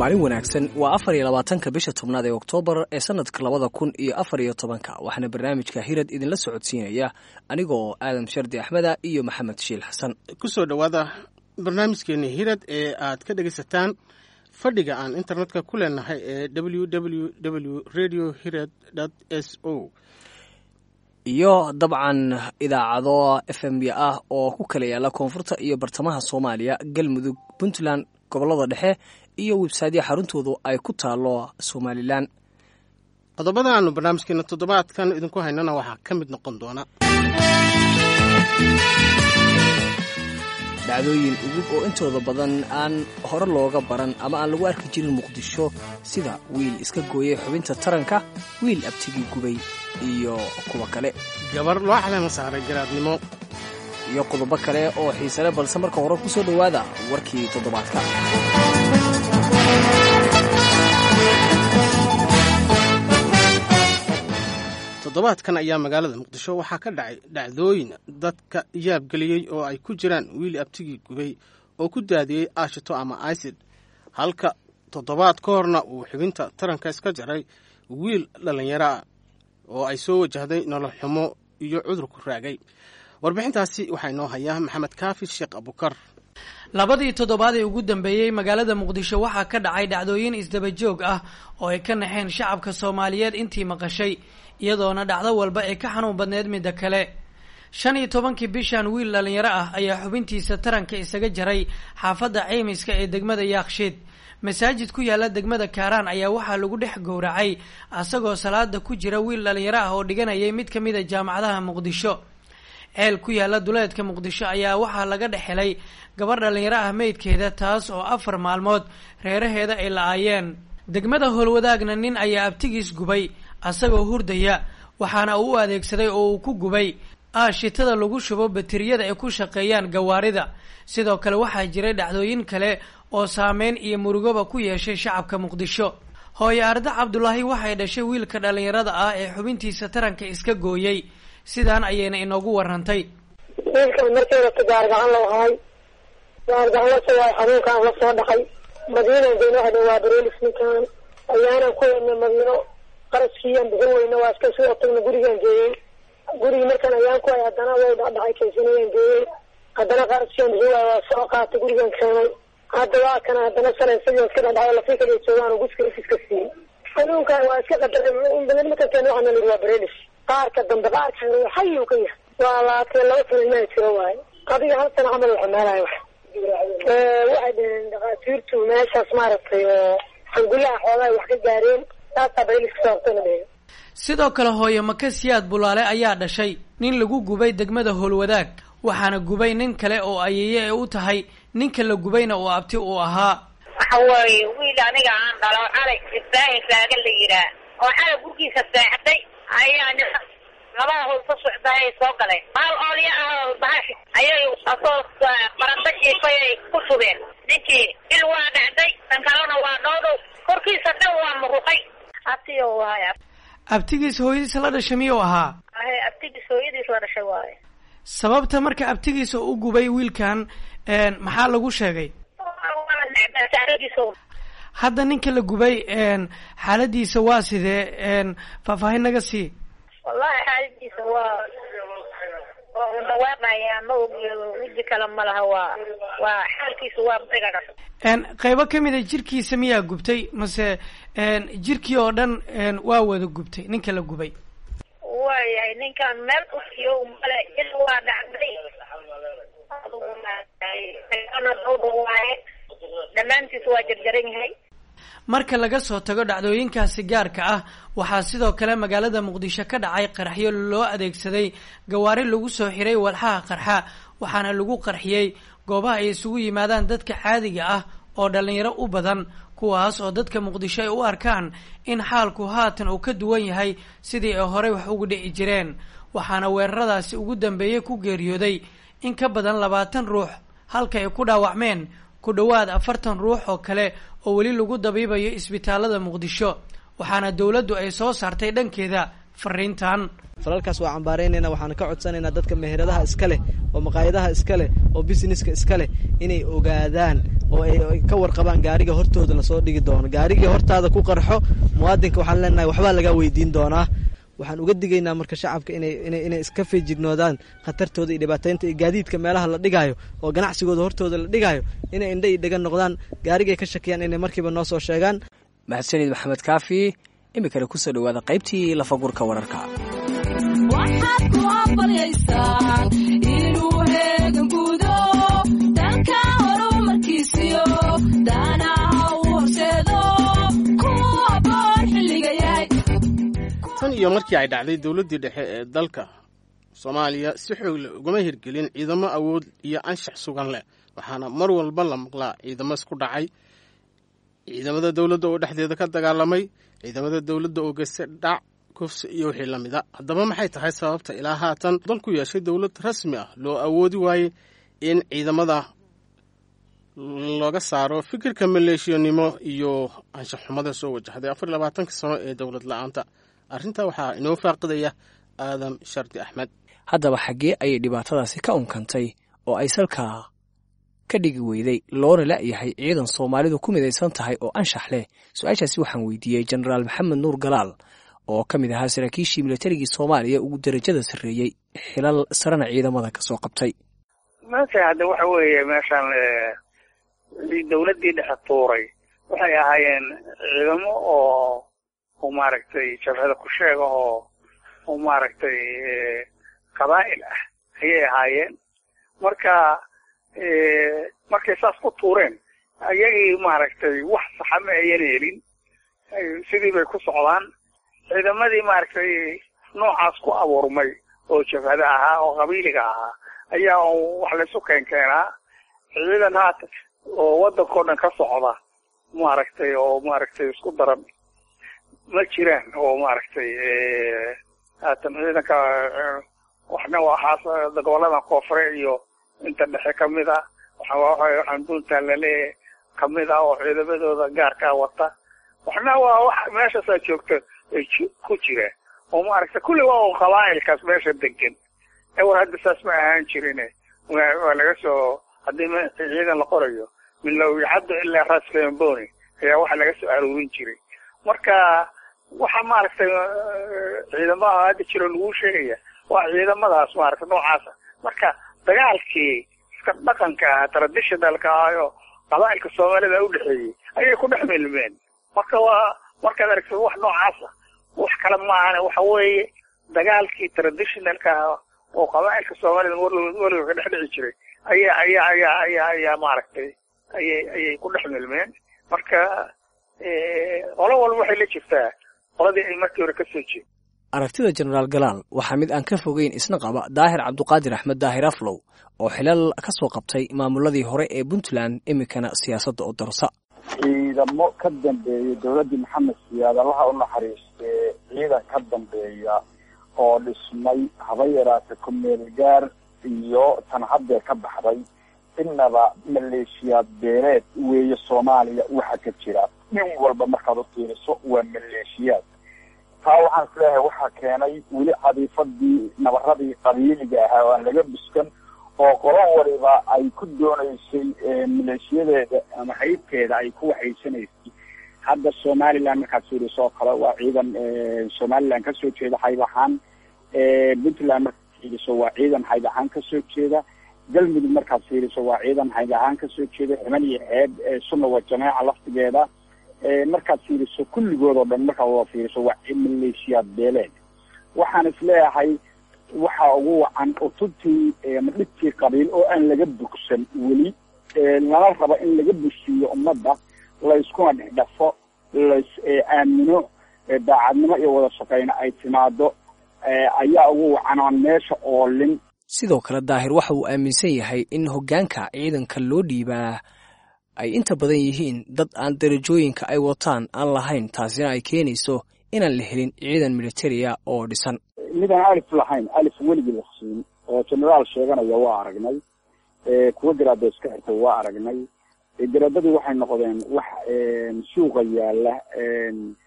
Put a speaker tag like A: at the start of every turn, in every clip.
A: maalin wanaagsan waa afar iyo labaatanka bisha tobnaad ee oktoobar ee sanadka labada kun iyo afar iyo tobanka waxaana barnaamijka hirad idinla socodsiinaya anigoo aadan shardi axmeda iyo maxamed shiil xasan
B: kusoo dhowaada barnaamijkeeni hirad ee aad ka dhegaysataan fadhiga aan internetka ku leenahay ee w w w radio hirad s o
A: iyo dabcan idaacado f m b ah oo ku kala yaala koonfurta iyo bartamaha soomaaliya galmudug puntland gobolada dhexe iyo websaydya xaruntoodu ay ku taalo somalilan
B: qodobada aanu barnaamijkeena toddobaadkan idinku haynana waxaa ka mid noqon doona
A: dhacdooyin ugub oo intooda badan aan hore looga baran ama aan lagu arki jirin muqdisho sida wiil iska gooyay xubinta taranka wiil abtigii gubay iyo kuwa kale
B: gabar loo caleema saaray garaadnimo
A: iyo qodobo kale oo xiisale balse marka hore ku soo dhowaada warkii toddobaadka
B: toddobaadkan ayaa magaalada muqdisho waxaa ka dhacay dhacdooyin dadka yaabgeliyey oo ay ku jiraan wiil abtigii gubay oo ku daadiyey aashito ama isid halka toddobaad ka horna uu xubinta taranka iska jaray wiil dhallinyaro ah oo ay soo wajahday nolol xumo iyo cudur ku raagay warbixintaasi waxaa inoo hayaa maxamed kaafi sheekh abukar
C: labadii toddobaad ee ugu dambeeyey magaalada muqdisho waxaa ka dhacay dhacdooyin isdabajoog ah oo ay ka naxeen shacabka soomaaliyeed intii maqashay iyadoona dhacdo walba ay ka xanuun badneed midda kale shan iyo tobankii bishan wiil dhallinyaro ah ayaa xubintiisa taranka isaga jaray xaafadda ceymiska ee degmada yaakshiid masaajid ku yaala degmada kaaraan ayaa waxaa lagu dhex gowracay asagoo salaada ku jira wiil dhallinyaro ah oo dhiganayay mid ka mid a jaamacadaha muqdisho ceel ku yaala duleedka muqdisho ayaa waxaa laga dhex helay gabar dhallinyaro ah meydkeeda taas oo afar maalmood reeraheeda ay la-aayeen degmada howlwadaagna nin ayaa abtigiis gubay asagoo hurdaya waxaana uu u adeegsaday oo uu ku gubay aashitada lagu shubo bateriyada ay ku shaqeeyaan gawaarida sidoo kale waxaa jiray dhacdooyin kale oo saameyn iyo murugoba ku yeeshay shacabka muqdisho hooyo arda cabdulaahi waxay dhashay wiilka dhallinyarada ah ee xubintiisa taranka iska gooyey sidaan ayayna inoogu warantay
D: wiilkan markeeda gaargacan loo haay gaargacan lasoo waay xanuunkaan la soo dhaqay madiinan geyno hadha waa bareelis ninkaan ayaanan ku weyna madiino qaraskiiaan bixin weyna waa iska soo tagna gurigaan geeyey gurigi markaan ayaan ku hay haddana way dhacdhacay kaysanayaan geeyey haddana qaraskiiaan bixin waay waa soo qaatay gurigaan keenay hadda waa kana haddana shalay isagoo iska dhacdhacay lafii kaliya joogaan oo guska ifiska siiyey xanuunkaan waa iska qadaray markaan keena waxaana lihi waa bareelis qaarka dambe qaarka xayu ka yahay waa laatee laba sana ilmaha jiro waaye adiga hal sana camal waxumaalayo wax waxay dhaheen dhakhaatiirtu meeshaas maaragtay oo xangulaha xoogaa wax ka gaareen taasaa baylis ka saabtana dheheen
C: sidoo kale hooyo maka siyaad bulaale ayaa dhashay nin lagu gubay degmada howlwadaag waxaana gubay nin kale oo ayeeye ay u tahay ninka la gubayna uu abti uu ahaa
E: waxa weeye wiil aniga aan dhalo calay ibraahim raaga la yihaa oo xala gurgiisa seexday ayaa labada howl ka socda ay soo galeen maal oolya ah bahashi ayay asoo baranda jiifay ay ku shubeen ninkii il waa dhacday kan kalena waa dhowdhow korkiisa dhan waa muruqay abtiyo waay
C: abtigiis hooyadiisa la dhashay miyuu ahaa
E: ahe abtigiis hooyadiis la dhashay waaye
C: sababta marka abtigiisa u gubay wiilkan maxaa lagu sheegay hadda ninka la gubay xaaladiisa waa sidee faahfaahin naga sii
E: wallahi xaaladiisa waa waa dhawaaqaya ma ogiyo wiji kale ma laha waa waa xaalkiisa waa dhigaga
C: qaybo kamid a jirkiisa miyaa gubtay mase jirkii oo dhan waa wada gubtay ninka la gubay
E: waayahay ninkan meel usiyo male il waa dhacday waaye dhammaantiis waa jarjaran yahay
C: marka laga soo tago dhacdooyinkaasi gaarka ah waxaa sidoo kale magaalada muqdisho ka dhacay qarxyo loo adeegsaday gawaari lagu soo xiray walxaha qarxa waxaana lagu qarxiyey goobaha ay isugu yimaadaan dadka caadiga ah oo dhallinyaro u badan kuwaas oo dadka muqdisho ay u arkaan in xaalku haatan uu ka duwan yahay sidii ay horey wax ugu dhici jireen waxaana weeraradaasi ugu dambeeyey ku geeriyooday in ka badan labaatan ruux halka ay ku dhaawacmeen ku dhowaad afartan ruux oo kale oo weli lagu dabiibayo isbitaalada muqdisho waxaana dowladdu ay soo saartay dhankeeda fariintan
F: falalkaas waa cambaaraynayna waxaana ka codsanaynaa dadka meheradaha iska leh oo maqaayadaha iska leh oo businesska iska leh inay ogaadaan oo ay ka warqabaan gaariga hortooda lasoo dhigi doono gaarigii hortaada ku qarxo muwaadinka waxaan leenahay waxbaa lagaa weydiin doonaa waxaan uga digaynaa marka shacabka inay inay inay iska feejignoodaan khatartooda iyo dhibaataynta iyo gaadiidka meelaha la dhigaayo oo ganacsigooda hortooda la dhigaayo inay indha iyo dhegan noqdaan gaarigay ka shakiyaan inay markiiba noo soo sheegaan
A: mahadsanid maxamed kaafi iminkana kusoo dhawaada qaybtii lafagurka wararka
G: waxaad ku aqbalyaysaan inuu heegan gudo dalka horumarkiisiyo daanaha u horseedo ku aboon xilliga yahay
B: tan iyo markii ay dhacday dowladdii dhexe ee dalka soomaaliya si xoog leh ugama hirgelin ciidamo awood iyo anshax sugan leh waxaana mar walba la maqlaa ciidamo isku dhacay ciidamada dowladda oo dhexdeeda ka dagaalamay ciidamada dowladda oo geysta dhac kufsi iyo wixii la mida haddaba maxay tahay sababta ilaa haatan dalku yeeshay dowlad rasmi ah loo awoodi waayey in ciidamada looga saaro fikirka maleeshiyanimo iyo anshaxxumada soo wajahday afar iyo labaatanka sano ee dowlad la-aanta arrintaa waxaa inoo faaqidaya aadam shardi axmed
A: haddaba xaggee ayay dhibaatadaasi ka unkantay oo ay salkaa ka dhigi weyday loona la'yahay ciidan soomaalidu ku midaysan tahay oo anshax leh su-aashaasi waxaan weydiiyey jenaraal maxamed nuur galaal oo ka mid ahaa saraakiishii milatarigii soomaaliya ugu darajada sarreeyey xilal sarena ciidamada ka soo qabtay
H: meesha hadda waxa weeye meeshaan dowladdii dhexe tuuray waxay ahaayeen ciidamo oo oo maaragtay jabhada ku sheega oo oo maaragtay qabaa'il ah ayay ahaayeen marka markay saas ku tuureen ayagii maaragtay wax saxa ma ayan helin sidii bay ku socdaan ciidamadii maaragtay noocaas ku abuurmay oo jabhada ahaa oo qabiiliga ahaa ayaa wax laysu keen keenaa ciidan haata oo waddankao dhan ka socda maaragtay oo maaragtay isku daran ma jiraan oo maaragtay haatan ciidanka waxna waxaas goboladan koonfure iyo inta dhexe kamid a waxaan puntland laleeyahay kamid ah oo ciidamadooda gaarkaa wata waxna waa wax meeshaasaa joogta ay ku jiraan oo maaragtay kulli waa un qabaa'ilkaas meesha degan ewar hadda saas ma ahaan jirine waa laga soo haddii ciidan la qorayo min lawicaddo ilaa raskamboni ayaa waxa laga soo aruurin jiray marka waxa maaragtay ciidamaha hadda jiro laguu sheegaya waa ciidamadaas maaragtay noocaasa marka dagaalkii iska dhaqanka ahaa traditionalka ahaayo qabaa'ilka soomaalida udhexeeyey ayay ku dhex milmeen marka waa markaad aragtid wax noocaasa wax kale maahane waxa weeye dagaalkii traditionalka ahaa oo qabaa'ilka soomaalida weliba ka dhex dhici jiray ayaa ayaa ayaa ayaa ayaa maaragtay ayay ayay ku dhex milmeen marka qolo walba waxay la jirtaa qoladii ay markii hore ka soo jeed
A: aragtida jenaraal galaal waxaa mid aan ka fogeyn isna qaba daahir cabduqaadir axmed daahir aflow oo xilal ka soo qabtay maamuladii hore ee puntland iminkana siyaasadda oo darsa
I: ciidamo ka dambeeya dowladdii maxamed siyaad allaha u naxariistee ciidan ka dambeeya oo dhismay haba yaraata kumeelgaar iyo tan haddee ka baxday innaba maleeshiyaad beeleed weeye soomaaliya waxa ka jira nin walba markaad u fiiriso waa maleeshiyaad taa waxaan isleeyahay waxaa keenay weli cadiifadii nabaradii qabiiliga ahaa oo aan laga buskan oo qolo waliba ay ku doonaysay maleeshiyadeeda ama haybteeda ay ku waxaysanaysay hadda somaliland markaad fiiriso oo kale waa ciidan somaliland kasoo jeeda hayb ahaan puntland markaad fiiriso waa ciidan hayb ahaan kasoo jeeda galmudug markaad fiiriso waa ciidan hayb ahaan kasoo jeeda ximan iyo xeeb sunna waa jameeca laftigeeda markaad fiiriso kulligood oo dhan markaad wada fiiriso waa maleeshiyaad beeleed waxaan isleeyahay waxa ugu wacan utubtii ama dhibkii qabiil oo aan laga bogsan weli lala rabo in laga bushiyo ummadda layskuna dhexdhafo lays aamino daacadnimo iyo wada shaqayna ay timaado ayaa ugu wacan aan meesha oolin
A: sidoo kale daahir waxa uu aaminsan yahay in hoggaanka ciidanka loo dhiibaa ay inta badan yihiin dad aan darajooyinka ay wataan aan lahayn taasina ay keenayso inaan la helin ciidan militaria oo dhisan
I: midaan alif lahayn alif weligii la siin oo generaal sheeganaya waa aragnay kuwa garaada iska xirtay waa aragnay garaadadii waxay noqdeen wax suuqa yaala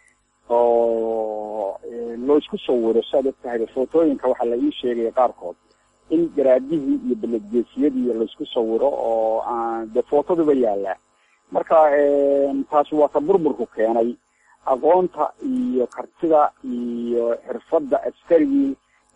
I: oo loo isku sawiro saad og tahay footooyinka waxaa la ii sheegaya qaarkood in garaadihii iyo beledgeesiyadii laisku sawiro oo aan dee footaduba yaalaa marka taasi waa ta burburku keenay aqoonta iyo kartida iyo xirfadda askarigii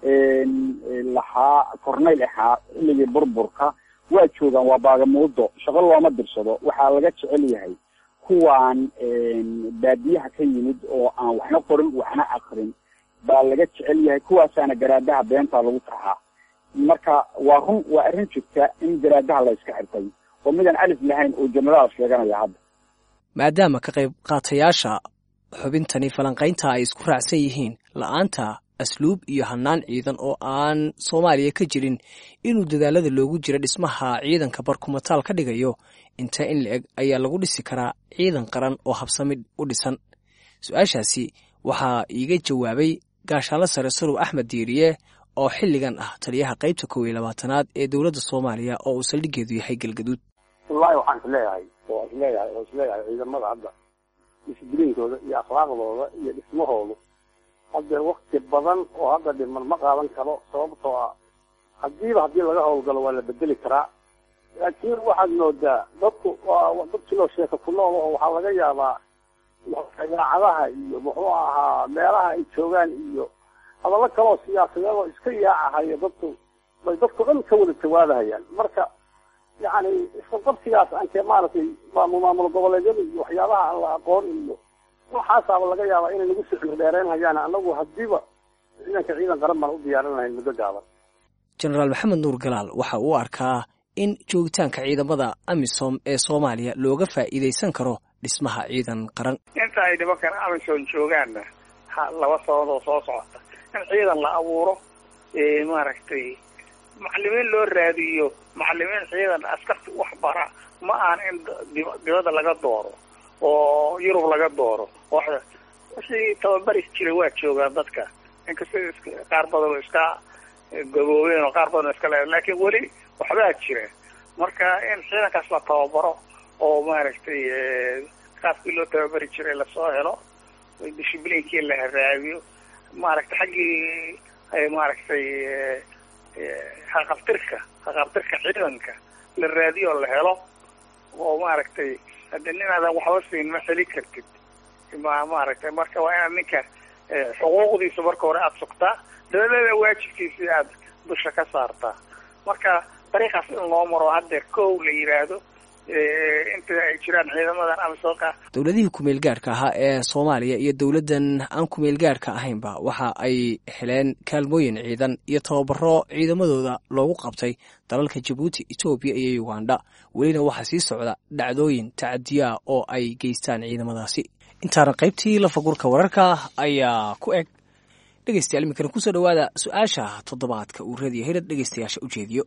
I: lahaa corneyl ahaa xilligii burburka waa joogaan waa baagamuudo shaqo looma dirsado waxaa laga jecel yahay kuwaan baadiyaha ka yimid oo aan waxna qorin waxna akrin baa laga jecel yahay kuwaasaana garaadaha beenta lagu tarxaa marka waa run waa arrin jirta in garaadaha la iska xirtay oo midaan alif lahayn oo jenaraal sheeganaya hadda
A: maadaama ka qayb qaatayaasha xubintani falanqaynta ay isku raacsan yihiin la-aanta asluub iyo hannaan ciidan oo aan soomaaliya ka jirin inuu dadaalada loogu jiro dhismaha ciidanka barkumataal ka dhigayo inta in la eg ayaa lagu dhisi karaa ciidan qaran oo habsamid u dhisan su-aashaasi waxaa iiga jawaabay gaashaanlo sare sarow axmed diiriye oo xilligan ah taliyaha qaybta kow iyo labaatanaad ee dowladda soomaaliya oo uu saldhigeedu yahay galgaduud
J: wallaahi waxaan isleeyahay oo isleeyahay oo isleeyahay ciidamada hadda disbliinkooda iyo akhlaaqdooda iyo dhismahoodu haddee wakti badan oo hadda dhiman ma qaadan karo sababtoo ah hadiiba haddii laga howlgalo waa la bedeli karaa laakiin waxaad moodaa dadku waa dad kiloo sheeka ku nool oo waxaa laga yaabaa idaacadaha iyo muxuu ahaa meelaha ay joogaan iyo hadallo kaleoo siyaasadeed oo iska yaacahaya dadku bay dadku dhan ka wada jawaabahayaan marka yacni isqabqabsigaas ankee maaragtay maamul maamul goboleedyada iyo waxyaabaha aan la aqoon iyo waxaasaaba laga yaabaa inay nagu sicir dheereynhayaan anagu hadiiba ciidanka ciidan qaran baan u diyaarin lahayn muddo gaaban
A: jenaraal maxamed nuur galaal waxa uu arkaa in joogitaanka ciidamada amisom ee soomaaliya looga faa'iidaysan karo dhismaha ciidan qaran
H: inta ay nimankan amisom joogaanna ha laba sababad oo soo socota in ciidan la abuuro maaragtay macalimiin loo raadiyo macalimiin ciidan askarta wax bara ma aan in dibadda laga dooro oo yurub laga dooro wixii tababari jiray waa joogaan dadka inkastoo qaar badan oo iska gaboobeen oo qaar badan oo iska le laakiin weli waxbaa jira marka in ciidankaas la tababaro oo maaragtay qaabkii loo tababari jiray lasoo helo dishibliinkii la raadiyo maaragtay xaggii maaragtay haqabtirka haqabtirka ciidanka la raadiyo oo la helo oo maaragtay hadde ninaadan waxba siin ma xeli kartid ma maaragtay marka waa inaad ninka xuquuqdiisa marka hore aada sugtaa dabadeeda waajibkiisii aada dusha ka saartaa marka dariiqaas in loo maro haddeer kow la yidhaahdo inta ay jiraan ciidamadan amisoonka
A: dowladihii kumeel gaarhka ahaa ee soomaaliya iyo dowladdan aan kumeel gaarhka ahaynba waxa ay heleen kaalmooyin ciidan iyo tababaro ciidamadooda loogu qabtay dalalka jabuuti etoobiya iyo uganda welina waxaa sii socda dhacdooyin tacadiyaa oo ay geystaan ciidamadaasi intaana qaybtii lafagurka wararka ayaa ku eg dhegeystayaal iminkana kusoo dhowaada su-aasha toddobaadka uu radiyo hirad dhegeystayaasha ujeediyo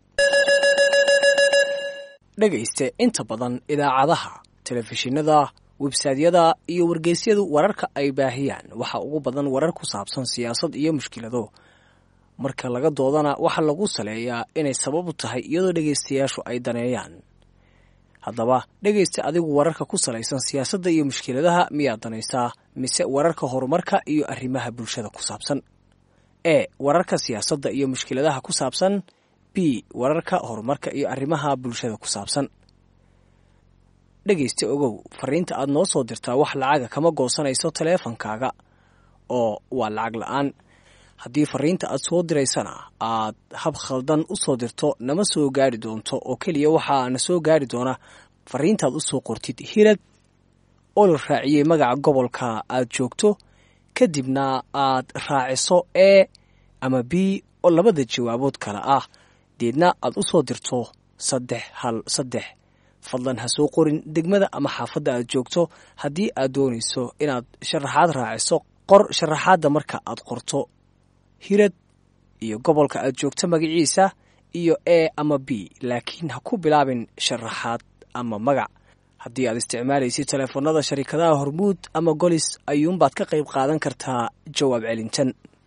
A: dhegayste inta badan idaacadaha telefishinada websaadyada iyo wargeysyadu wararka ay baahiyaan waxa ugu badan warar ku saabsan siyaasad iyo mushkilado marka laga doodana waxaa lagu saleeyaa inay sabab u tahay iyadoo dhegaystayaashu ay daneeyaan haddaba dhegaysta adigu wararka ku salaysan siyaasadda iyo mushkiladaha miyaad danaysaa mise wararka horumarka iyo arrimaha bulshada ku saabsan e wararka siyaasadda iyo mushkiladaha ku saabsan b wararka horumarka iyo arrimaha bulshada ku saabsan dhegaysta ogow fariinta aad noo soo dirtaa wax lacaga kama goosanayso taleefankaaga oo waa lacag la-aan haddii fariinta aad soo diraysana aad hab khaldan u soo dirto nama soo gaari doonto oo keliya waxaa na soo gaari doona fariintaad u soo qortid hirad oo la raaciyey magaca gobolka aad joogto kadibna aad raaciso e ama b oo labada jawaabood kale ah deedna aad u soo dirto saddex hal saddex fadlan ha soo qorin degmada ama xaafadda aad joogto haddii aad doonayso inaad sharaxaad raaciso qor sharaxaadda marka aad qorto hirad iyo gobolka aad joogto magaciisa iyo e ama b laakiin ha ku bilaabin sharaxaad ama magac haddii aad isticmaalaysid teleefanada sharikadaha hormuud ama golis ayuunbaad ka qayb qaadan kartaa jawaab celintan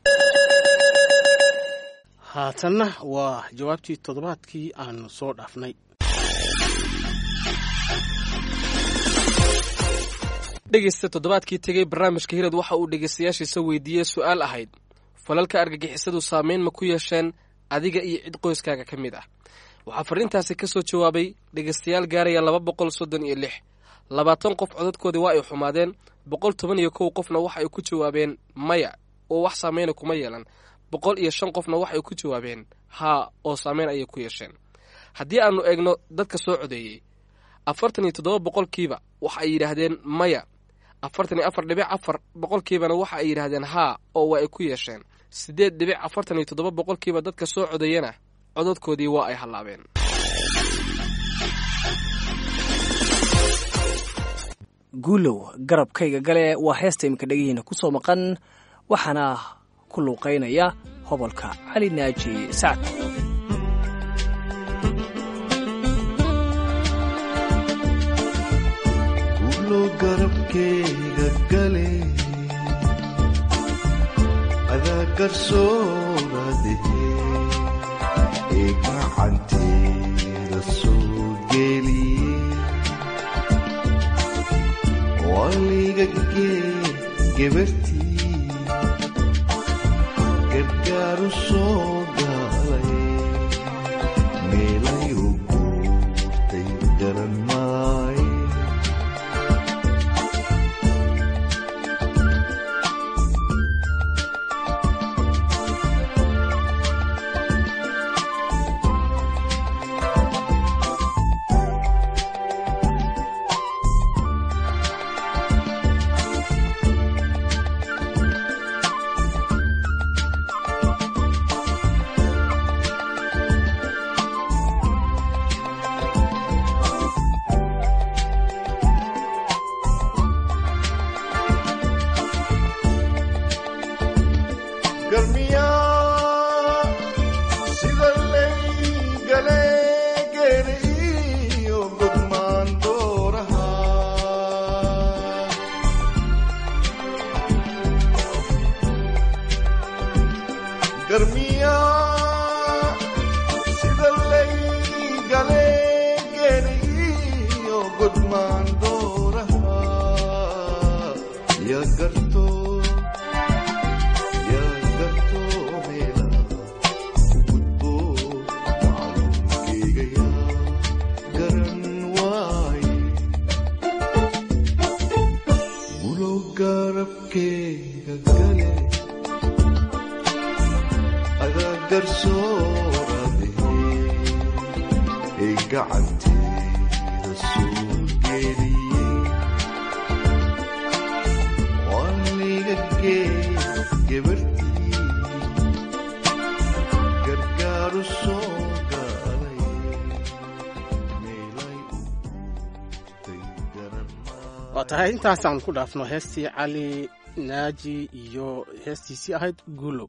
B: haatanna waa jawaabtii toddobaadkii aanu soo dhaafnay
K: dhegeysta toddobaadkii tegey barnaamijka hirad waxa uu dhegeystayaashiisa weydiiyey su-aal ahayd falalka argagixisadu saameyn ma ku yeesheen adiga iyo cid qoyskaaga ka mid ah waxaa fariintaasi ka soo jawaabay dhegeystayaal gaaraya laba boqol soddon iyo lix labaatan qof codadkoodii waa ay xumaadeen boqol toban iyo kow qofna waxa ay ku jawaabeen maya oo wax saameyna kuma yeelan boqol iyo shan qofna waxay ku jawaabeen haa oo saameyn ayay ku yeesheen haddii aanu eegno dadka soo codeeyey afartan iyo toddoba boqolkiiba waxa ay yidhaahdeen maya afartan iyo afar dhibic afar boqolkiibana waxa ay yidhaahdeen haa oo waa ay ku yeesheen siddeed dhibic afartan iyo toddoba boqolkiiba dadka soo codeeyana codadkoodii waa ay hallaabeen
A: guulow garabkayga gale waa heesta iminka dhegihiina ku soo maqan waxaana ku luuqaynaya hobolka cali naaji sacd
L: garabkeyga gale adaa garsooradehe ee gacanteeda soo geliye waliga gee gebartii gargaaru soo gaalay meelay u guurtay garan maaye garmiyaa sida laygale geeri iyo godmaan dooraha garmiyaa sida laygale geeri iyo godmaan dooraha ya gartoo garabkeyga gale adaa garsooradehe ee gacanteeda soo geliye waliga gee gebartii gargaaru soo gaalay meelay u guurtay garan
B: waa tahay intaasaan ku dhaafno heestii cali naaji iyo heestiisii ahayd guulow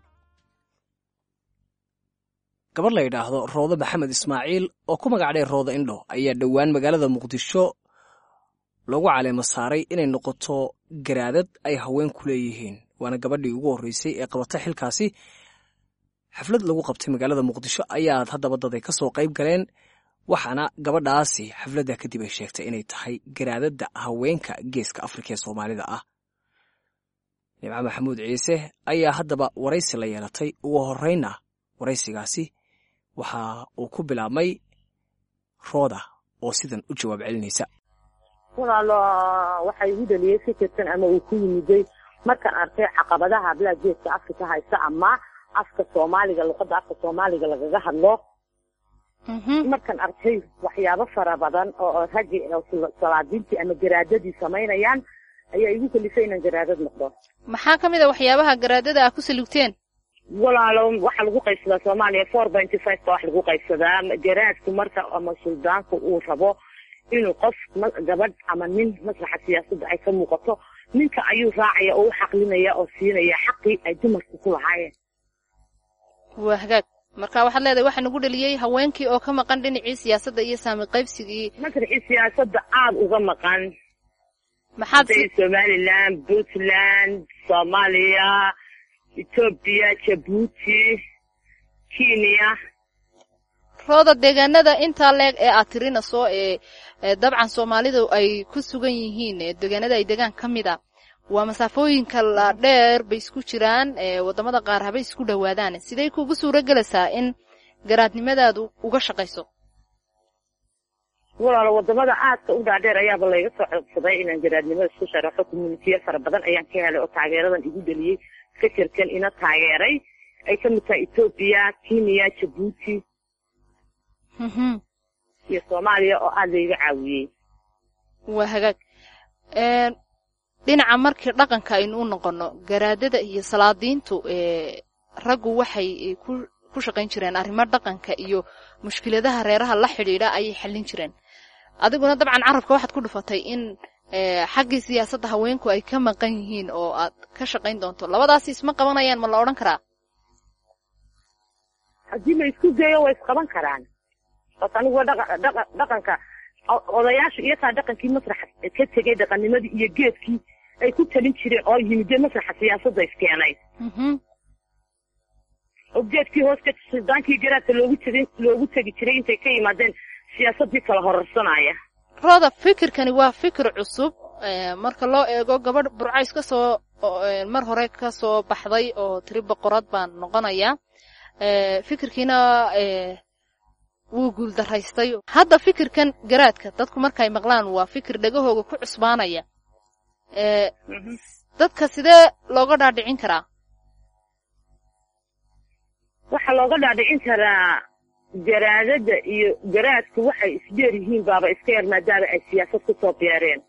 A: gabadh la yidhaahdo roodo maxamed ismaaciil oo ku magacdhay roodo indho ayaa dhowaan magaalada muqdisho loogu caleemo saaray inay noqoto garaadad ay haween ku leeyihiin waana gabadhii ugu horreysay ee qabata xilkaasi xaflad lagu qabtay magaalada muqdisho ayaad haddaba daday ka soo qayb galeen waxaana gabadhaasi xafladda kadib ay sheegtay inay tahay garaadadda haweenka geeska afrika ee soomaalida ah nimco maxamuud ciise ayaa haddaba waraysi la yeelatay ugu horreynna waraysigaasi waxa uu ku bilaabmay rooda oo sidan u jawaab celinaysa
M: walaalo waxa igu dhaliyey fikirkan ama uu ku yimiday markaan arkay caqabadaha hablaha geeska afrika haysta ama afka soomaaliga luqadda afka soomaaliga lagaga hadlo markaan arkay waxyaabo fara badan oo raggi salaadiintii ama garaadadii samaynayaan ayaa igu kalifay inaan garaadad noqdo
N: maxaa ka mid a waxyaabaha garaadada ah ku salugteen
M: walaalo waxaa lagu qaybsadaa soomaaliya four benty five ba wax lagu qaybsadaa garaadku marka ama suldaanku uu rabo inuu qof gabadh ama nin masraxa siyaasadda ay ka muuqato ninka ayuu raacaya oo u xaqlinaya oo siinaya xaqii ay dumarku ku lahaayeen
N: waa hagaag marka waxaad leedahay waxaa nagu dhaliyey haweenkii oo ka maqan dhinacii siyaasadda iyo saami qaybsigii
M: masraxii siyaasadda aada uga maqan
N: maxaad
M: somaliland puntland soomaaliya etoobiya jabuuti kenya
N: rooda deegaanada intaa leeg ee aad tirinayso ee ee dabcan soomaalidu ay ku sugan yihiin ee deegaanada ay degaan ka mid a waa masaafooyinka la dheer bay isku jiraan ee waddamada qaar habay isku dhowaadaan sidey kugu suuro gelaysaa in garaadnimadaadu uga shaqayso
M: walaalo wadamada aadka u dhaadheer ayaaba layga soo codsaday inaan garaadnimada isku sharaxo communitiya fara badan ayaan ka helay oo taageeradan igu dheliyey fikirkan ina taageeray ay ka mid tahay etoobiya kenya jabuuti iyo soomaaliya oo aada layga caawiyey
N: waa hagaag Een, dhinaca markii dhaqanka aynu u noqono garaadada iyo salaadiintu ee raggu waxay eh, ku ku shaqayn jireen arrimo dhaqanka iyo mushkiladaha reeraha la xidhiidha ayay xallin jireen adiguna dabcan carabka waxaad ku dhufatay in ee, xaggii siyaasadda haweenku ay ka maqan yihiin oo aad ka shaqayn doonto labadaasi isma qabanayaan ma la odhan karaa
M: haddii la isku dayo way isqaban karaan bas aniguwa dhaqa dhaqa dhaqanka o- odayaasha iyataa dhaqankii masraxa ka tegay dhaqanimadii iyo geedkii ay ku talin jireen oo yimide masraxa siyaasadda iskeenay oo geedkii hoos ka suldaankii garaadka loogu tegin loogu tegi jiray intay ka yimaadeen siyaasaddii kala horarsanaya
N: rooda fikirkani waa fikir cusub ee, marka loo eego gabadh burcays ka soo oo, ee, mar hore ka soo baxday oo tiri boqorad baan noqonaya ee, fikirkiina ee, wuu guuldaraystay hadda fikirkan garaadka dadku markay maqlaan waa fikir dhagahooga ku cusbaanaya ee, dadka sidee looga dhaadhicin karaa
M: waxaa looga dhaadhicin karaa garaadada iyo garaadku waxay isdheer yihiin baaba iska yar maadaama ay siyaasad kusoo beereen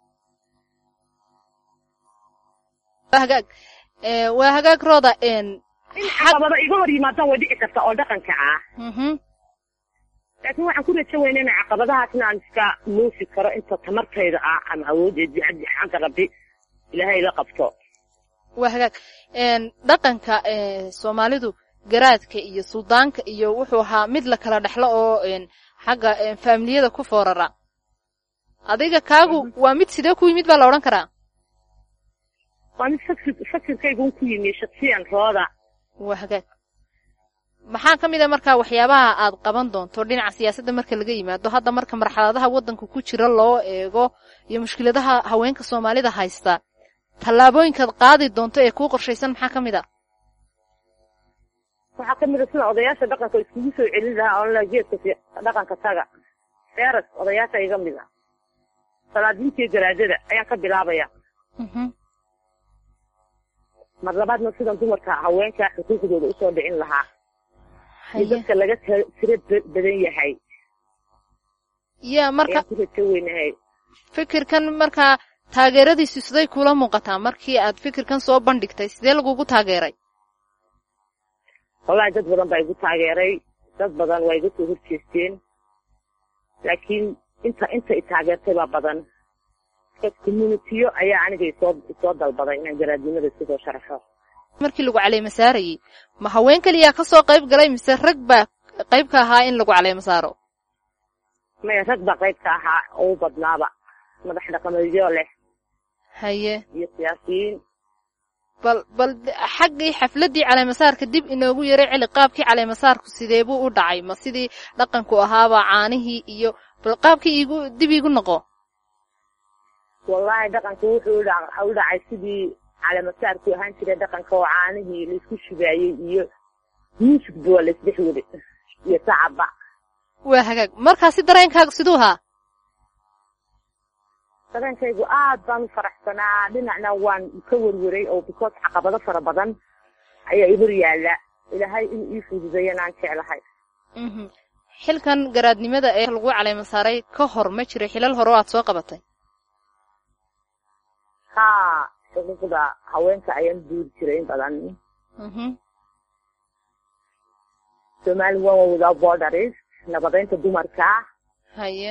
N: waa hagaag ee, waa hagaag rooda een
M: in caqabado iga hor yimaadaan way dhici karta oo dhaqanka ah
N: mhm
M: laakiin waxaan ku rajo weyna in caqabadahaasna aan iska muusi karo inta tamartayda ah ama awoodeedii xagga xagga rabbi ilaahay la qabto
N: waa hagaag een dhaqanka ee soomaalidu garaadka iyo suldaanka iyo wuxuu ahaa mid la kala dhexlo oo een xagga een faamiliyada ku foorara adiga kaagu waa mid sidee ku yimid baa la odhan karaa
M: waa mid fakir fakirkaygun ku yimi shaksiyan rooda
N: waa hagaag maxaa ka mid a markaa waxyaabaha aad qaban doonto dhinaca siyaasadda marka laga yimaado hadda marka marxaladaha waddanka ku jira loo eego iyo mushkiladaha haweenka soomaalida haysta tallaabooyinkaad qaadi doonto ee kuu qorshaysan maxaa ka mid a
M: waxaa ka mid a sida odayaasha dhaqanka iskugu soo celin lahaa oo la geedka si- dhaqanka taga feeras odayaasha iga mid a salaadiintii garaadada ayaan ka bilaabaya mar labaadna sidan dumarka haweenka xuquuqdooda usoo dhicin lahaa iyo dadka laga ta- tiro ba- badan yahay
N: yaa marka
M: ayaan ku rajo weynahay
N: fikirkan markaa taageeradiisu siday kula muuqataa markii aad fikirkan soo bandhigtay sidee lagugu taageeray
M: wallahi dad badan baa igu taageeray dad badan waa iga soo horjeesteen laakiin inta inta i taageertay baa badan dad communitiyo ayaa aniga isoo isoo dalbaday inaan garaadnimada isku soo sharaxo
N: markii lagu caleema saarayey ma haween keliyaa ka soo qayb galay mise rag baa qayb ka ahaa in lagu caleema saaro
M: maya rag baa qayb ka ahaa oo u badnaaba madax dhaqameedyo leh
N: haye
M: iyo siyaasiyiin
N: bal bal d- xaggii xafladdii caleemasaarka dib inoogu yaray celi qaabkii caleemasaarku sidee buu u dhacay ma sidii dhaqanku ahaaba caanihii iyo bal qaabkii iigu dib iigu noqo
M: wallahi dhaqanka wuxuu u dha- u dhacay sidii caleemasaarku ahaan jiray dhaqanka oo caanihii laisku shubaayey iyo muusigba waa laisdhex weli iyo sacabba
N: waa hagaag markaasi dareenkaaga siduu ahaa
M: dareenkaygu aad baan u faraxsanaa dhinacna waan ka werweray oo because caqabado fara badan ayaa i hor yaalla ilaahay inuu ii fududeeyana aan jeclahay
N: mhm xilkan garaadnimada ee lagu caleema saaray ka hor ma jiray xilal hore oo aad soo qabatay
M: haa xuquuqda haweenka ayaan duuri jiray in badan
N: mhm
M: somali women without borders nabadeynta dumarka
N: haye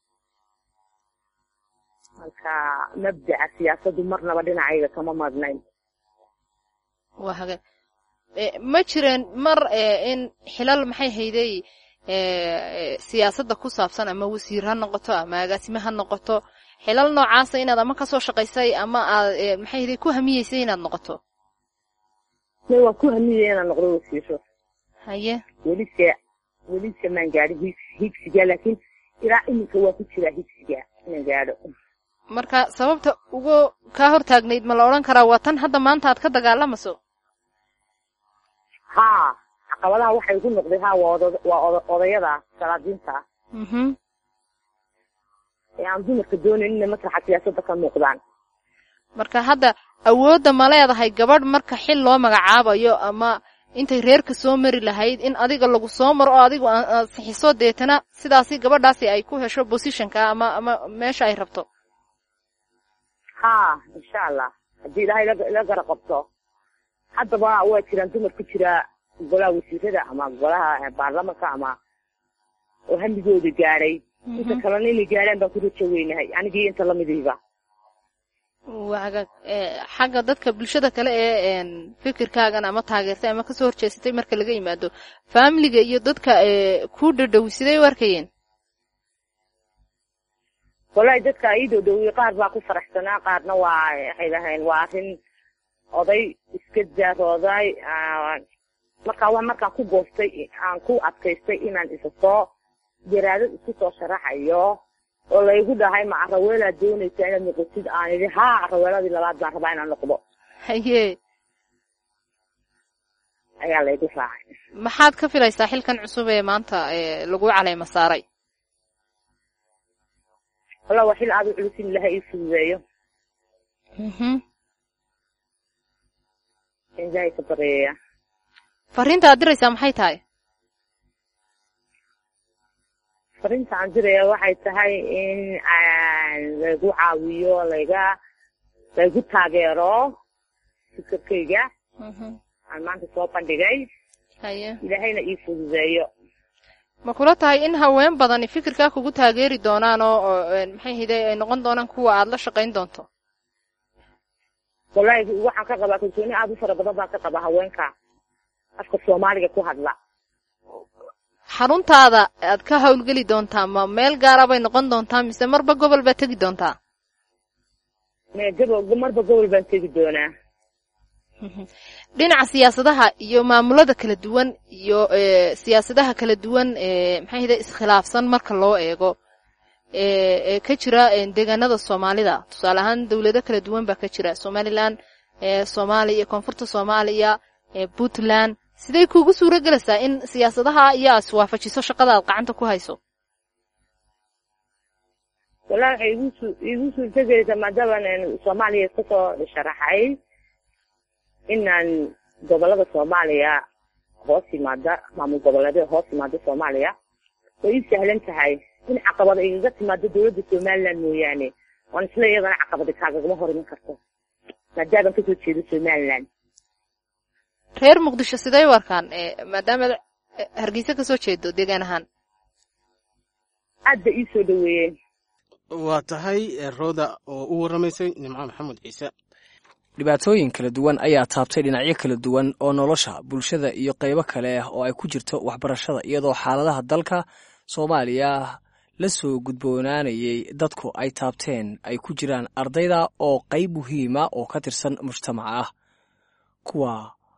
M: marka mabdaca siyaasaddu marnaba dhinacayga kama marnayn
N: waa hagaag Eh, ma jireen mar eh, in xilal maxay hayday eh, siyaasadda ku saabsan ama wasiir ha noqoto ama agaasime ha noqoto xilal noocaasa inaad ama kasoo shaqaysay ama aad eh, maxay hayday ku hamiyeysay inaad noqoto
M: may waan ku hamiyey inaan noqdo wasiiro
N: haye
M: welise weli samaan gaadhin higs- higsiga laakiin ilaa iminka waa ku jiraa higsiga inaan gaadho
N: marka sababta ugu kaa hortaagnayd ma la odhan karaa waa tan hadda maanta aad ka dagaalamaso
M: haa caqabadaha waxay ku noqday haa waa oda- waa oda- odayada salaadiinta
N: mhm
M: ee aan dumarka doonayn inay masraxa siyaasadda ka muuqdaan
N: marka hadda awoodda ma leedahay gabadh marka xil loo magacaabayo ama intay reerka soo mari lahayd in adiga lagu soo maro oo adigu aa- aad sixiso deetana sidaasi gabadhaasi ay ku hesho positionka ama ama meesha ay rabto
M: haa insha allah haddii ilaahay la- la gara qabto haddaba waa jiraan dumar ku jira golaha wasiirada ama golaha baarlamanka ama oo hamigooda gaadhay inta kalena inay gaadhaan baan ku rajo weynahay anigii inta lamidiiba
N: waa hagaag ee, xagga dadka bulshada kale ee een, fikirkaagan ama taageertay ama kasoo horjeesatay marka laga yimaado faamiliga iyo dadka ee, ku dhadhow siday u arkayeen
M: wallahi dadka ii dhowdhowiyey qaar baa ku faraxsanaa qaarna waa waxay lahayn waa arrin oday iska daarooday ah, markaa waa markaan ku goostay aan ku adkaystay inaan isa soo jaraadad isku soo sharaxayo oo laygu dhahay ma araweelaad doonaysaa inaad noqotid aan idhi haa araweeladii labaad baan rabaa inaan noqdo
N: haye
M: ayaa laygu raacay
N: maxaad ka filaysaa xilkan cusub ee maanta ee lagu caleyma saaray
M: wallahi waa xil aada u culus in ilahay ii fududeeyo
N: mhm
M: in ilahay ka bareeya
N: fariinta aad diraysaa maxay tahay
M: fariinta aan diraya waxay tahay in aan laygu caawiyo layga laygu taageero fikirkayga
N: mhm
M: aan maanta soo bandhigay
N: haye
M: ilaahayna ii fududeeyo
N: ma kula tahay in haween badani fikirkaa kugu taageeri doonaan oo oo, een, maxay hide ay noqon doonaan kuwa aad la shaqayn doonto
M: wallahi waxaan ka qabaa kalsooni aada u fara badan baan ka qabaa haweenka afka soomaaliga ku hadla
N: xaruntaada aad ka hawlgeli doontaa ma meel gaara bay noqon doontaa mise marba gobol baad tegi doontaa
M: me gobol marba gobol baan tegi doonaa
N: dhinaca siyaasadaha iyo maamulada kala duwan iyo ee, siyaasadaha kala duwan ee maxay hide iskhilaafsan marka loo eego ee ee ka jira een, deegaanada soomaalida tusaale ahaan dowlado kala duwan baa ka jira somaliland ee soomaaliya iyo koonfurta soomaaliya ee puntland sidee kuugu suuro gelaysaa in siyaasadaha iyo aad iswaafajiso shaqada aad gacanta ku hayso
M: wallahi waxay igu su igu suurtagelaysaa maadaama soomaaliya iska soo sharaxay inaan gobolada soomaaliya hoos yimaada maamul goboleedyada hoos yimaada soomaaliya way ii sahlan tahay in caqabada igaga timaado dowladda somaliland mooyaane waan isla iyadana caqabada kaagagama hor iman karto maadaama kasoo jeedo somaliland
N: reer muqdisho sidee u arkaan ee maadaama eh, hargeysa kasoo jeedo deegaan ahaan
M: aad bay ii soo dhaweeyeen
B: waa tahay ee, rooda oo u warramaysay nimco maxamed ciise
A: dhibaatooyin kala duwan ayaa taabtay dhinacyo kala duwan oo nolosha bulshada iyo qaybo kale ah oo ay ku jirto waxbarashada iyadoo xaaladaha dalka soomaaliya la soo gudboonaanayay dadku ay taabteen ay ku jiraan ardayda oo qayb muhiima oo ka tirsan mujtamaca ah kuwa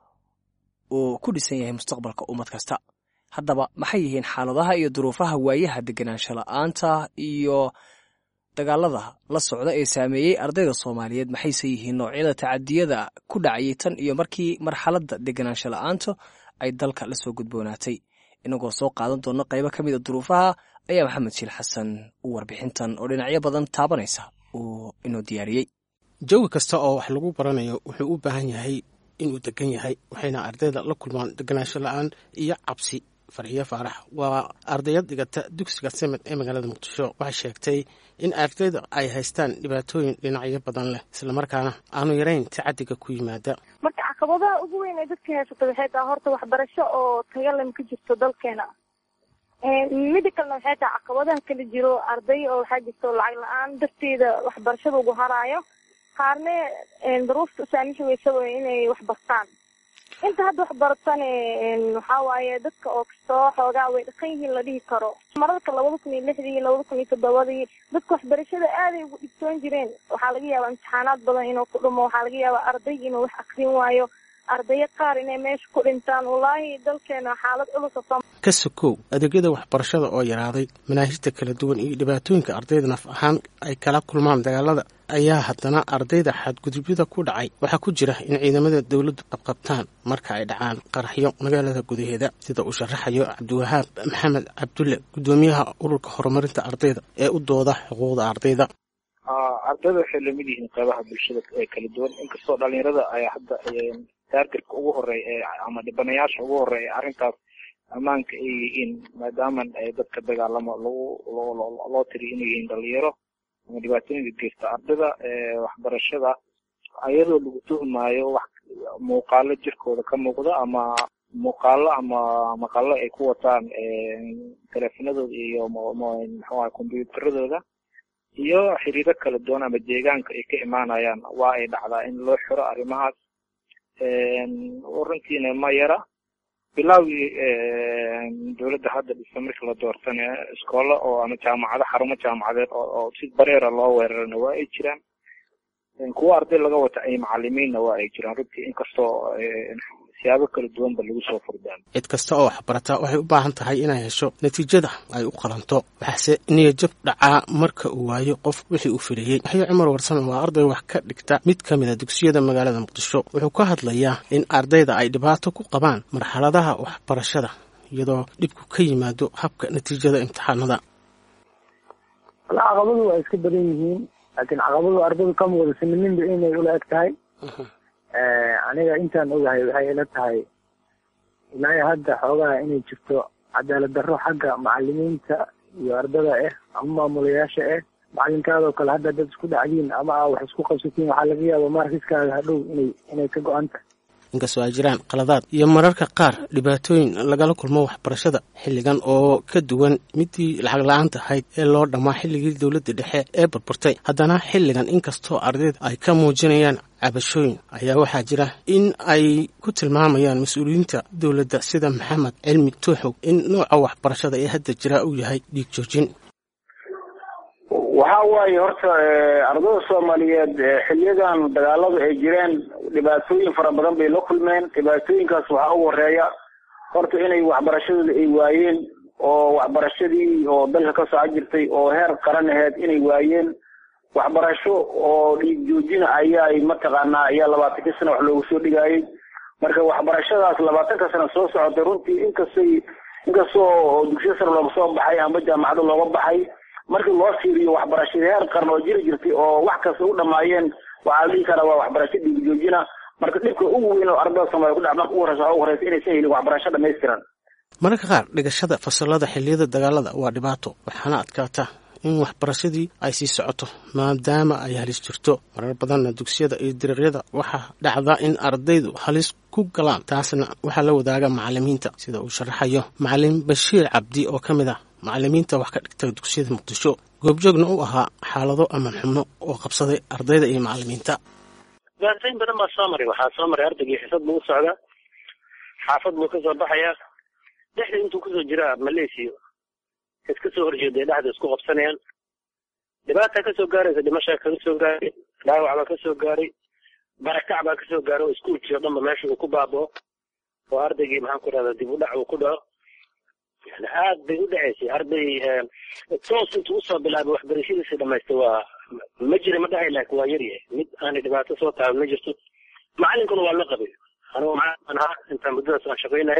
A: uu ku dhisan yahay mustaqbalka ummad kasta haddaba maxay yihiin xaaladaha iyo duruufaha waayaha deganaansho la'aanta iyo dagaalada la socda ee saameeyey ardayda soomaaliyeed maxayse yihiin noocyada tacadiyada ku dhacayay tan iyo markii marxaladda deganaansho la'aantu ay dalka la soo gudboonaatay inagoo soo qaadan doona qaybo ka mida duruufaha ayaa maxamed shiil xasan u warbixintan oo dhinacyo badan taabanaysa uu inoo diyaariyey
B: jawi kasta oo wax lagu baranayo wuxuu u baahan yahay inuu degan yahay waxayna ardayda la kulmaan deganaansho la-aan iyo cabsi farxiyo faarax waa ardayad dhigata dugsiga semed ee magaalada muqdisho waxay sheegtay in ardayda ay haystaan dhibaatooyin dhinacyo badan leh islamarkaana aanu yarayn tacadiga ku yimaada
O: marka caqabadaha ugu weyn ee dadka haysata waxay tahay horta waxbarasho oo tayalam ka jirto dalkeena mida kalena waxay tahay caqabadaha kala jiro arday oo waxaa jirto lacag la-aan darteeda waxbarashada ugu haraayo qaarne daruufta usaamixi weysa way inay wax bartaan inta hadda wax baratan waxaa waaye dadka oo kastoo xoogaa way dhaqan yihiin la dhihi karo mararka labada kun iyo lixdii iyo labada kun iyo toddobadii dadka waxbarashada aaday ugu dhigtoon jireen waxaa laga yaabaa imtixaanaad badan inuu ku dhumo waxaa laga yaabaa arday inuu wax akrin waayo ardayo qaar inay meesha ku dhintaan wallaahi dalkeena xaalad culus oo
B: ka sokow adeegyada waxbarashada oo yaraaday manaahijta kala duwan iyo dhibaatooyinka ardayda naf ahaan ay kala kulmaan dagaalada ayaa haddana ardayda xadgudubyada ku dhacay waxaa ku jira in ciidamada dowladdu qabqabtaan marka ay dhacaan qaraxyo magaalada gudaheeda sida uu sharaxayo cabdiwahaab maxamed cabdulle guddoomiyaha ururka horumarinta ardayda ee u dooda xuquuqda ardayda
P: ardayda waxay lamid yihiin qeybaha bulshada ee kala duwan inkastoo dhalinyarada ay hadda taargetka ugu horeeya ama dhibanayaasha ugu horeeya arrintaas ammaanka ay yihiin maadaama dadka dagaalamo lagu loo tiriyo inay yihiin dhalinyaro ama dhibaatooyinka geysta ardayda waxbarashada ayadoo lagu tuhmaayo wax muuqaalo jirkooda ka muuqda ama muuqaalo ama maqalo ay ku wataan teleefanadooda iyo mxuaha kombyuutaradooda iyo xiriiro kala duwan ama deegaanka ay ka imaanayaan waa ay dhacdaa in loo xiro arrimahaas runtiina ma yara bilaawgii dowladda hadda dhisa markii la doortana iskoolo oo ama jaamacado xarumo jaamacadeed oo si bareera loo weerarana waa ay jiraan kuwa arday laga wata ay macalimiinna waa ay jiraan runtii inkastoo siyaabo kala duwanba lagu soo furdaan
B: cid kasta oo waxbarata waxay u baahan tahay inay hesho natiijada ay u qalanto waxaase niyajab dhacaa marka uu waayo qof wixii uu filayey yaxyo cumar warsame waa arday wax ka dhigta mid ka mid a dugsiyada magaalada muqdisho wuxuu ka hadlayaa in ardayda ay dhibaato ku qabaan marxaladaha waxbarashada iyadoo dhibku ka yimaado habka natiijada imtixaanada
Q: caqabadu waa iska badan yihiin laakiin caqabadu ardaydu kama wada simininba inay ula eg tahay aniga intaan ogahay waxay ila tahay ilaa hadda xoogaha inay jirto cadaalad darro xagga macalimiinta iyo ardada ah ama maamulayaasha ah macalinkaadoo kale hadda dad isku dhacdiin ama aa wax isku qabsatiin waxaa laga yaaba markiskaaga hadhow inay inay ka go-an tahay
B: inkastoo ay jiraan qaladaad iyo mararka qaar dhibaatooyin lagala kulmo waxbarashada xilligan oo ka duwan midii lacag la-aanta ahayd ee loo dhammaa xilligii dowladda dhexe ee burburtay haddana xilligan inkastoo ardayda ay ka muujinayaan cabashooyin ayaa waxaa jira in ay ku tilmaamayaan mas-uuliyiinta dowladda sida maxamed cilmi tuuxow in nooca waxbarashada ee hadda jira uu yahay dhiig joojin
R: waxa waaye horta ardada soomaaliyeed xiliyadan dagaaladu ay jireen dhibaatooyin fara badan bay la kulmeen dhibaatooyinkaas waxaa ugu horeeya horta inay waxbarashadooda ay waayeen oo waxbarashadii oo dalka ka soco jirtay oo heer qaran aheyd inay waayeen waxbarasho oo dhiig joojina ayaay mataqaanaa ayaa labaatankii sana wax loogu soo dhigaayay marka waxbarashadaas labaatanka sana soo socotay runtii inkastay inkastoo dugsiya sare looga soo baxay amba jaamacado looga baxay markii loo fiiriyo waxbarashada heer qaran oo jiri jirtay oo wax kasta u dhamaayeen waxaa la dhihi karaa waa waxbarasho dhiig joojina marka dhibka ugu weyn oo ardada soomaaliya ku dhac marka ugu horeysa waxaa ugu horeysa inaysan helin waxbarasho dhamaystiran
B: mararka qaar dhigashada fasalada xilliyada dagaalada waa dhibaato waxaana adkaata in waxbarashadii ay sii socoto maadaama ay halis jirto marar badanna dugsiyada iyo dariiqyada waxaa dhacda in ardaydu halis ku galaan taasna waxaa la wadaaga macalimiinta sida uu sharaxayo macalin bashiir cabdi oo ka mid ah macalimiinta wax ka dhigta dugsiyada muqdisho goobjoogna u ahaa xaalado aman xubno oo qabsaday ardayda iyo macalimiinta
S: dhibaatooyin badan baa soo maray waxaa soo maray ardaygii xisad buu u socdaa xaafad buu kasoo baxayaa dhexda intuu kusoo jiraa maleesiyo iska soo horjeeday dhexda isku qabsanayaan dhibaataa kasoo gaaraysa dhimashaa kaga soo gaaray dhaawac baa kasoo gaaray barakac baa kasoo gaaray oo iskuulkii o dhanba meesha uu ku baabao oo ardaygii maxaan ku rahdaa dib u dhac uu ku dhaco yani aad bay u dhacaysay arday toos intuu usoo bilaabay waxbarashadiisa dhamaystay waa ma jira ma dhahay laakiin waa yaryahay mid aanay dhibaato soo taaban ma jirto macalinkuna waa la qabay anigoo macalin ahaa intaan muddadaas aan shaqaynahay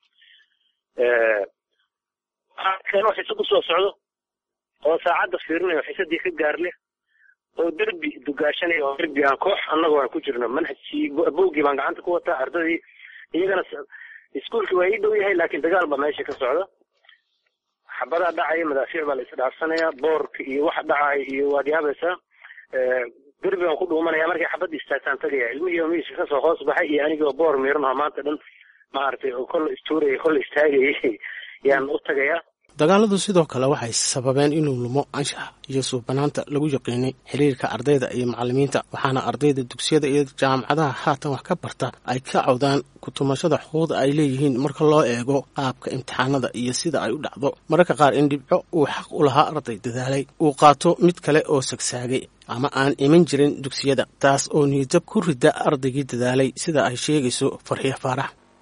S: keeno xisad usoo socdo oo saacadda fiirinayo xisadii ka gaarle oo derbi dugaashanaya oo derbi aan koox annagoo aan ku jirno manhajkii buuggii baan gacanta ku wataa ardadii iyagana iskuulkii waa ii dhow yahay laakiin dagaal baa meesha ka socda xabadaa dhacaya madaafiic baa la isdhaafsanaya boorka iyo waxa dhacaya iyo waad yaabaysaa derbi baan ku dhuumanaya markay xabadda istaagtaan tagaya ilmihii oo miiska kasoo hoos baxay iyo anigoo boor miiranaho maanta dhan maaragtay oo kolla istuuraya kolla istaagayay yaan u tagayaa
B: dagaaladu sidoo kale waxay sababeen inuu lumo anshaxa iyo suubanaanta lagu yaqiinay xiriirka ardayda iyo macalimiinta waxaana ardayda dugsiyada iyo jaamacadaha haatan wax ka barta ay ka cawdaan kutumashada xuquuqda ay leeyihiin marka loo eego qaabka imtixaanada iyo sida ay u dhacdo mararka qaar in dhibco uu xaq u lahaa arday dadaalay uu qaato mid kale oo sagsaagay ama aan iman jirin dugsiyada taas oo niyadab ku rida ardaygii dadaalay sida ay sheegayso farxiyo faarax
O: ha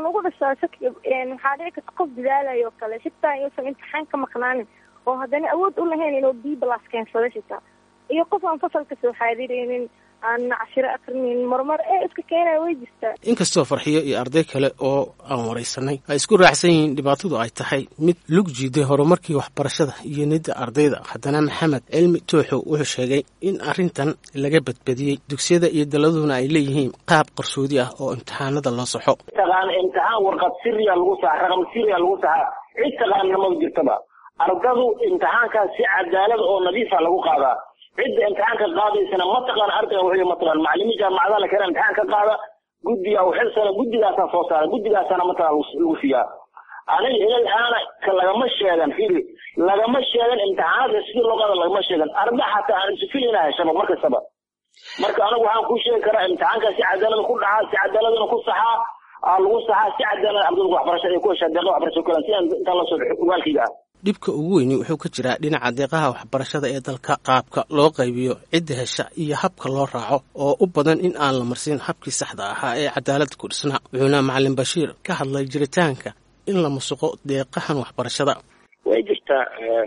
O: nagu dhashaa shaki waxaa dhici karta qof dadaalayo oo kale xitaa inuusan imtixaan ka maqnaanin oo haddana awood u lahayn inuu b plus keensado xitaa iyo qof aan fasalka soo xaadireynin aan cashiro akrinaynin marmar ee iska keenaya way jirtaa
B: inkastoo farxiyo iyo arday kale oo aan waraysanay ay isku raacsan yihiin dhibaatadu ay tahay mid lug jiiday horumarkii waxbarashada iyo nidda ardayda haddana maxamed cilmi tooxow wuxuu sheegay in arrintan laga badbadiyey dugsiyada iyo daladuna ay leeyihiin qaab qarsoodi ah oo imtixaanada loo saxo
R: taqaan imtixaan warqad siriya lagu saxa raqam siriya lagu saxa cid taqaanina ma jirtaba ardadu imtixaankaas si cadaalada oo nadiifa lagu qaadaa cidda imtixaanka qaadaysana ma taqaan ardayga wuxuu ma taqaan macallimiin jaamacadaha la keena imtixaan ka qaada guddiga u xil sara guddigaasaa soo saara guddigaasana ma taqaan lagu siiyaa aniga ilal aana ka lagama sheegan firi lagama sheegan imtixaanada sidii loo qaada lagama sheegan arda xataa aan isufil inaa heshaba mar kastaba marka anigu waxaan kuu sheegi karaa imtixaanka si cadaalada ku dhacaa si cadaaladana ku saxaa aa lagu saxaa si cadaalada ardayda waxbarashada ay ku heshaa deeqa waxbarasho kale si intaan la soo ogaalkayga ah
B: dhibka ugu weyni wuxuu ka jiraa dhinaca deeqaha waxbarashada ee dalka qaabka loo qaybiyo cidda hesha iyo habka loo raaco oo u badan in aan la marsin habkii saxda ahaa ee cadaalada ku dhisnaa wuxuuna macalin bashiir ka hadlay jiritaanka in la musuqo deeqahan waxbarashada
S: way jirtaa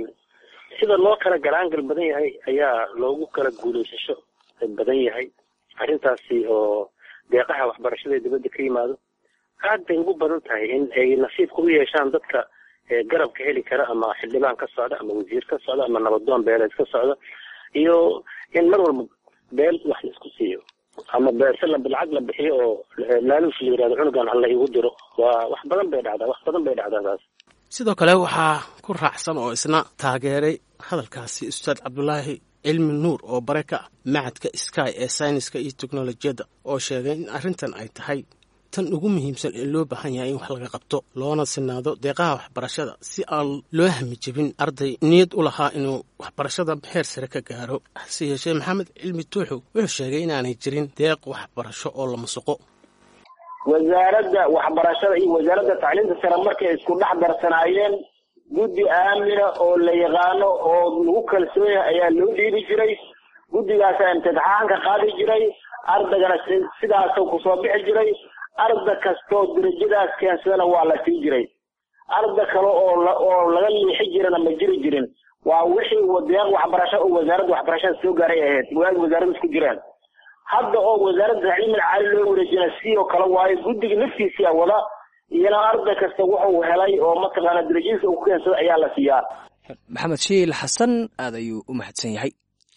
S: sida loo kala galaangal badan yahay ayaa loogu kala guulaysasho badan yahay arrintaasi oo deeqaha waxbarashada ee dibadda ka yimaado aad bay ugu badan tahay in ay nasiibka u yeeshaan dadka garabka heli kara ama xildhibaan ka socda ama wasiir ka socda ama nabadoon beeleed ka socda iyo in mar walba beel wax la isku siiyo ama beerse la lacag la bixiyo oo laaluush la yirahdo cunugan alla igu diro waa wax badan bay dhacdaa wax badan bay dhacdaa taas
B: sidoo kale waxaa ku raacsan oo isna taageeray hadalkaasi ustaad cabdulaahi cilmi nuur oo bare ka ah macadka sky ee sayniska iyo teknolojiyadda oo sheegay in arrintan ay tahay tan ugu muhiimsan ee loo baahan yahay in wax laga qabto loona sinaado deeqaha waxbarashada si aan loo hami jebin arday niyad u lahaa inuu waxbarashada heer sare ka gaaro hase yeeshee maxamed cilmi tuuxow wuxuu sheegay inaanay jirin deeq waxbarasho oo la musuqo
R: wasaaradda waxbarashada iyo wasaaradda tacliinta sare markay isku dhex darsanaayeen guddi aamina oo la yaqaano oo lagu kalsoon yahay ayaa loo dhiibi jiray guddigaasaa imtixaanka qaadi jiray ardaygana sidaasoo kusoo bixi jiray arda kastoo darajadaas keensadana waa la sii jiray arda kale oo oo laga liixi jirana ma jiri jirin waa wixii deeq waxbarasho oo wasaaradda waxbarashada soo gaaray ahayd waagi wasaaradda isku jiraan hadda oo wasaaradda tacliimil caali loo wareejina si oo kale waayo guddiga naftiisia wada iyana arday kasta wuxuu helay oo mataqaana darajadiisa uu ku keensada ayaa la siiyaa
A: maxamed shiil xasan aad ayuu u mahadsan yahay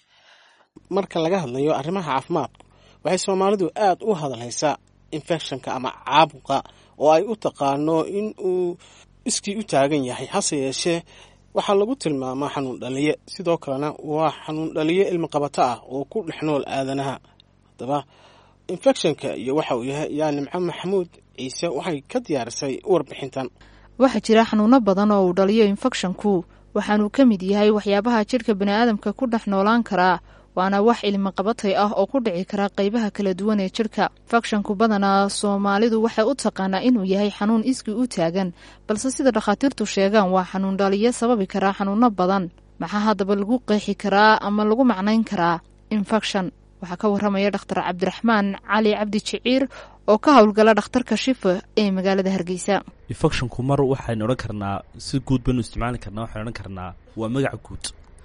B: marka laga hadlayo arrimaha caafimaadku waxay soomaalidu aad u hadalhaysaa infectionka ama caabuqa oo ay u taqaano in uu iskii u taagan yahay hase yeeshee waxaa lagu tilmaamaa xanuun dhaliye sidoo kalena waa xanuun dhaliye ilmi qabato ah oo ku dhex nool aadanaha haddaba infectionka iyo waxa uu yahay yaa nimco maxamuud ciise waxay ka diyaarisay warbixintan
N: waxaa jira xanuuno badan oo uu dhaliyo infekshanku waxaanuu ka mid yahay waxyaabaha jidhka baniaadamka ku dhex noolaan karaa waana wax ilmi qabatay ah oo ku dhici kara qaybaha kala duwan ee jidhka fakshanku badanaa soomaalidu waxay u taqaanaa inuu yahay xanuun iskii u taagan balse sida dhakhaatiirtu sheegaan waa xanuun dhaliyo sababi karaa xanuuno badan maxaa haddaba lagu qeexi karaa ama lagu macnayn karaa infekshan waxaa ka waramaya dhakhtar cabdiraxmaan cali cabdi jiciir oo ka howlgala dhakhtarka shifa ee magaalada hargeysa
T: infecshonku mar waxaynu odhan karnaa si guud baynu isticmaali karnaa waxaynu odhan karnaa waa magac guud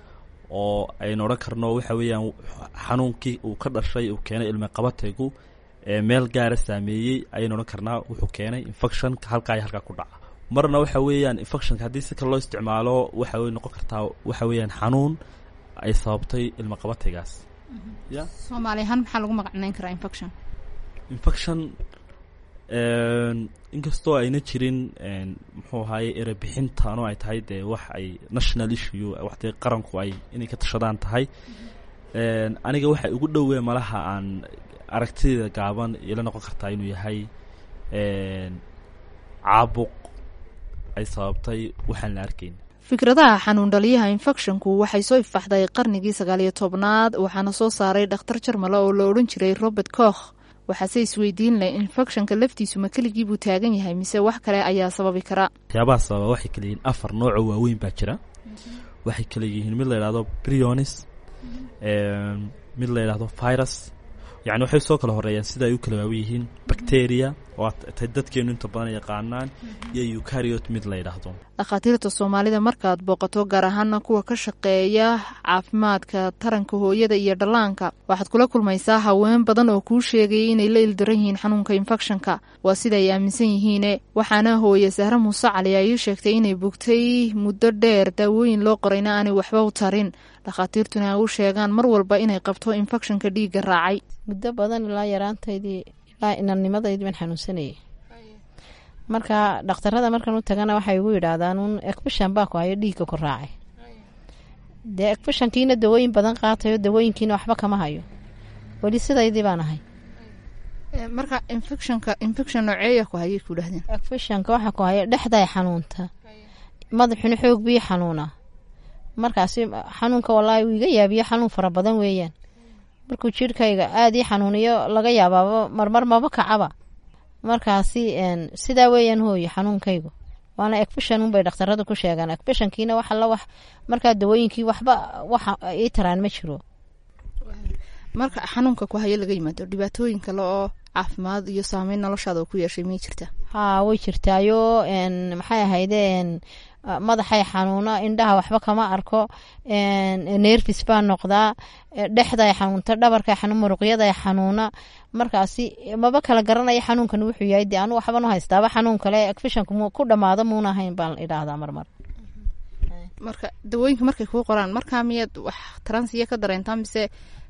T: oo aynu odhan karno waxa weeyaan xanuunkii uu ka dhashay uu keenay ilmi qabataygu ee meel gaara saameeyey ayaynu odhan karnaa wuxuu keenay infection halkaa iyo halkaa ku dhaca marna waxa weeyaan infectionka haddii si kale loo isticmaalo waxa way noqon kartaa waxa weeyaan xanuun ay sababtay ilmi qabataygaas ya
N: soomaali ahaan maxaa lagu magacnayn karaa infection
T: infection inkastoo ayna jirin muxuu ahaaye erebixintaanu ay tahay dee wax ay national issue wax dee qaranku ay inay ka tashadaan tahay aniga waxay ugu dhowee malaha aan aragtida gaaban ila noqon kartaa inuu yahay caabuq ay sababtay waxaan la arkayn
N: fikradaha xanuun dhaliyaha infecshonku waxay soo ifaxday qarnigii sagaaliyo tobnaad waxaana soo saaray dhakhtar jarmale oo la odhan jiray robert koch waxaase isweydiin leh infecshonka laftiisu ma keligii buu taagan yahay mise wax kale ayaa sababi kara
T: waxyaabaha sababa waxay kala yihiin afar noocoo waaweyn baa jira waxay kala yihiin mid la yidhahdo brionis mid la yidhahdo virus yacni waxay soo kala horeeyaan sida ay u kala waawen yihiin bacteria oo tay dadkeenu inta badan yaqaanaan iyo eucariot mid la yidhaahdo
N: dhakhaatiirta soomaalida markaad booqato gaar ahaana kuwa ka shaqeeya caafimaadka taranka hooyada iyo dhallaanka waxaad kula kulmaysaa haween badan oo kuu sheegaya inay la ildaran yihiin xanuunka infekshanka waa sida ay aaminsan yihiine waxaana hooye sahre muuse cali ay ii sheegtay inay bugtay muddo dheer daawooyin loo qorayna aanay waxba u tarin dhakhaatiirtuna ay u sheegaan mar walba inay qabto infekshanka dhiigga raacay
U: muddo badan ilaa yaraantaydii ilaa inanimadaydii baan xanuunsanayay marka dhakhtarada markan u tagana waxay igu yidhaahdaan un ekbishan baa ku hayo dhiigga ku raacay dee ekbishankiina dawooyin badan qaatayo dawooyinkiina waxba kama hayo weli sidaydii baan ahay
N: marka infectionka infection nooceeya ku hayay ku dhahdeen
U: ekbishanka waxaa ku haya dhexday xanuunta madaxuna xoog bii xanuuna markaasi xanuunka walaahi wuu iga yaabiyo xanuun fara badan weeyaan markuu jirhkayga aada ii xanuuniyo laga yaabaaba marmar maba kacaba markaasi sidaa weeyaan hooyo xanuunkaygu waana ekbishan unbay dhakhtarada ku sheegaan ekbishankiina wax alla wax markaa dawooyinkii waxba waxa ii taraan ma jiro
N: marka xanuunka ku hayo laga yimaado dhibaatooyin kale oo caafimaad iyo saameyn noloshaada oo ku yeeshay miyay jirtaa
U: haa way jirtaayo maxay ahayde madaxay xanuuna indhaha waxba kama arko nerfis baa noqdaa dhexday xanuunta dhabarkay xanuun muruqyaday xanuuna markaasi maba kala garanaya xanuunkan wuxuu yahay dee anu waxban u haystaaba xanuun kale ekfishanku ku dhamaado muuna ahayn baan idhaahdaa marmar
N: marka dawooyinka markay kuu qoraan markaa miyaad wax taransiya ka dareentaa mise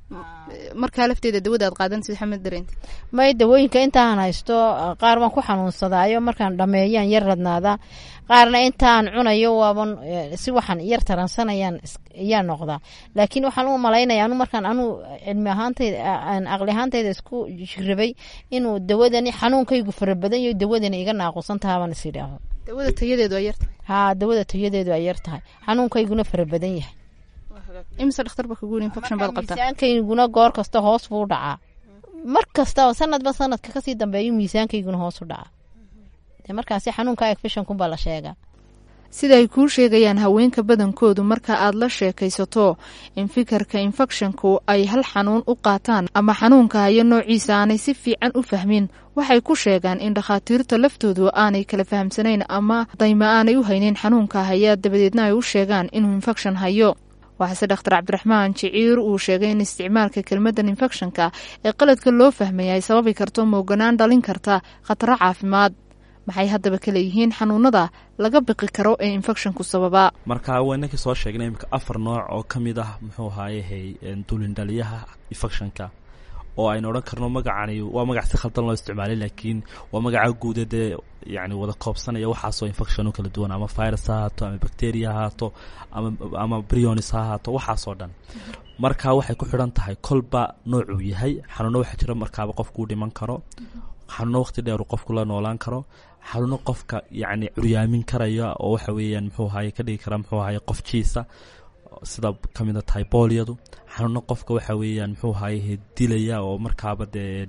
N: markaa lafteeda dawada aad qaadan sid xamed dareenta
U: may dawooyinka intaan haysto qaar baan ku xanuunsadaayo markaan dhameeyaan yar radnaada qaarna intaan cunayo waaban si waxaan yar taransanayaan yaa noqdaa laakiin waxaan u malaynaya anu markaan anu cilmi ahaantayda aqli ahaantayda isku jirabay inuu dawadani xanuunkaygu fara badan yaho dawadani iga naaqusan taha baan is idhaaho
N: dawada tayadeedu ay yartahay
U: haa dawada tayadeedu ay yar tahay xanuunkayguna fara badan yahay
N: imise dhakhtar ba kugu infection baad qabtaa
U: miisaankayguna goor kasta hoos buu dhacaa mar kasta sanadba sanadka kasii dambeeyo miisaankayguna hoos u dhacaa de markaasi xanuunka infectionkunbaa la sheegaa
N: sida ay kuu sheegayaan haweenka badankoodu marka aad la sheekaysato in fikirka infecshonku ay hal xanuun u qaataan ama xanuunka hayo noociisa aanay si fiican u fahmin waxay ku sheegaan in dhakhaatiirta laftoodu aanay kala fahamsanayn ama dayma aanay u haynin xanuunka haya dabadeedna ay u sheegaan inuu infection hayo waxaase dhakhtar cabdiraxmaan jiciir uu sheegay in isticmaalka kelmaddan infecshonka ee qaladka loo fahmaya ay sababi karto mooganaan dhalin karta khataro caafimaad maxay haddaba ka leeyihiin xanuunada laga biqi karo ee infecshonku sababaa
T: marka waa inankii soo sheegnay imika afar nooc oo ka mid ah muxuu ahaayehay dulindhaliyaha infecshonka oo aynu odhan karno magacani waa magac si khaldan loo isticmaalay laakiin waa magaca guuda dee yani wada koobsanaya waxaasoo infection kala duwan ama virus ha ahaato ama bacteria ha ahaato ama ama brionis ha ahaato waxaasoo dhan marka waxay ku xidhan tahay kolba noocuu yahay xanuuno waxaa jira markaaba qofkuu dhiman karo xanuuno waqti dheeru qofku la noolaan karo xanuuno qofka yacni curyaamin karaya oo waxa weeyaan muxuu ahaye ka dhigi kara muxuu ahaye qof jiisa sida kamid a tahay booliyadu xanuuno qofka waxa weeyaan muxuu ahaye dilaya oo markaaba dee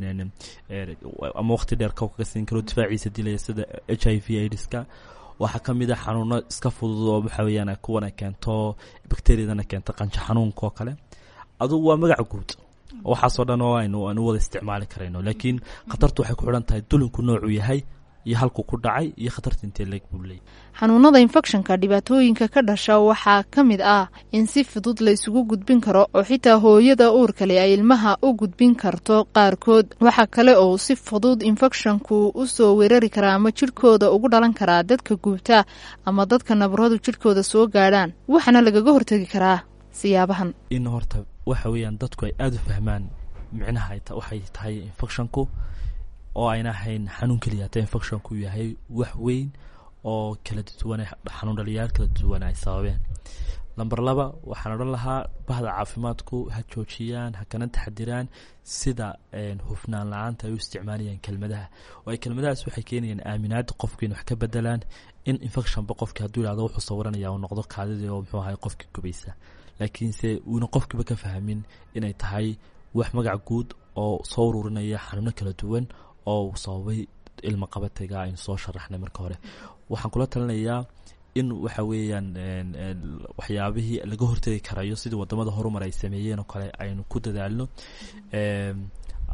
T: ama waqti dheer kow kaga siin karo difaaciisa dilaya sida h i v aids-ka waxaa kamid a xanuuno iska fudud oo waxa weeyaan kuwan ay keento bacteriadana keento qanjo xanuunka oo kale adugu waa magac guud waxaasoo dhan oo aynu aanu wada isticmaali karayno laakiin khatartu waxay ku xidhan tahay dulinku noocuu yahay iyo halkuu ku dhacay iyo khatarta intee leeg buu leeyay
N: xanuunada infecshonka dhibaatooyinka ka dhasha waxaa ka mid ah in si fudud la isugu gudbin karo oo xitaa hooyada uurka leh ay ilmaha u gudbin karto qaarkood waxaa kale oo si fudud infecshonku u soo weerari karaa ama jidhkooda ugu dhalan karaa dadka guubta ama dadka nabaradu jidhkooda soo gaadhaan waxaana lagaga hortegi karaa siyaabahan
T: in horta waxa weeyaan dadku ay aada u fahmaan micnaha waxay tahay infecshonku oo ayna ahayn xanuun keliya hata infecshonku yahay wax weyn oo kala duwan xanuun dhaliyaal kala duwan ay sababeen lamber laba waxaan odhan lahaa bahda caafimaadku ha joojiyaan ha kana taxadiraan sida hufnaan la-aanta ay u isticmaalayaan kelmadaha oo ay kelmadahaas waxay keenayaan aaminaada qofku in wax ka bedelaan in infectionba qofki hadduu yihahdo wuxuu sawiranaya uu noqdo kaadidii oo muxuu ahay qofkii gubaysa laakiinse uuna qofkiiba ka fahmin inay tahay wax magac guud oo soo ururinaya xanuuno kala duwan oo uu sababay ilma qabatayga aynu soo sharaxnay marka hore waxaan kula talinayaa in waxa weeyaan waxyaabihii laga hortegi karayo sidii wadamada horumar ay sameeyeen oo kale aynu ku dadaalno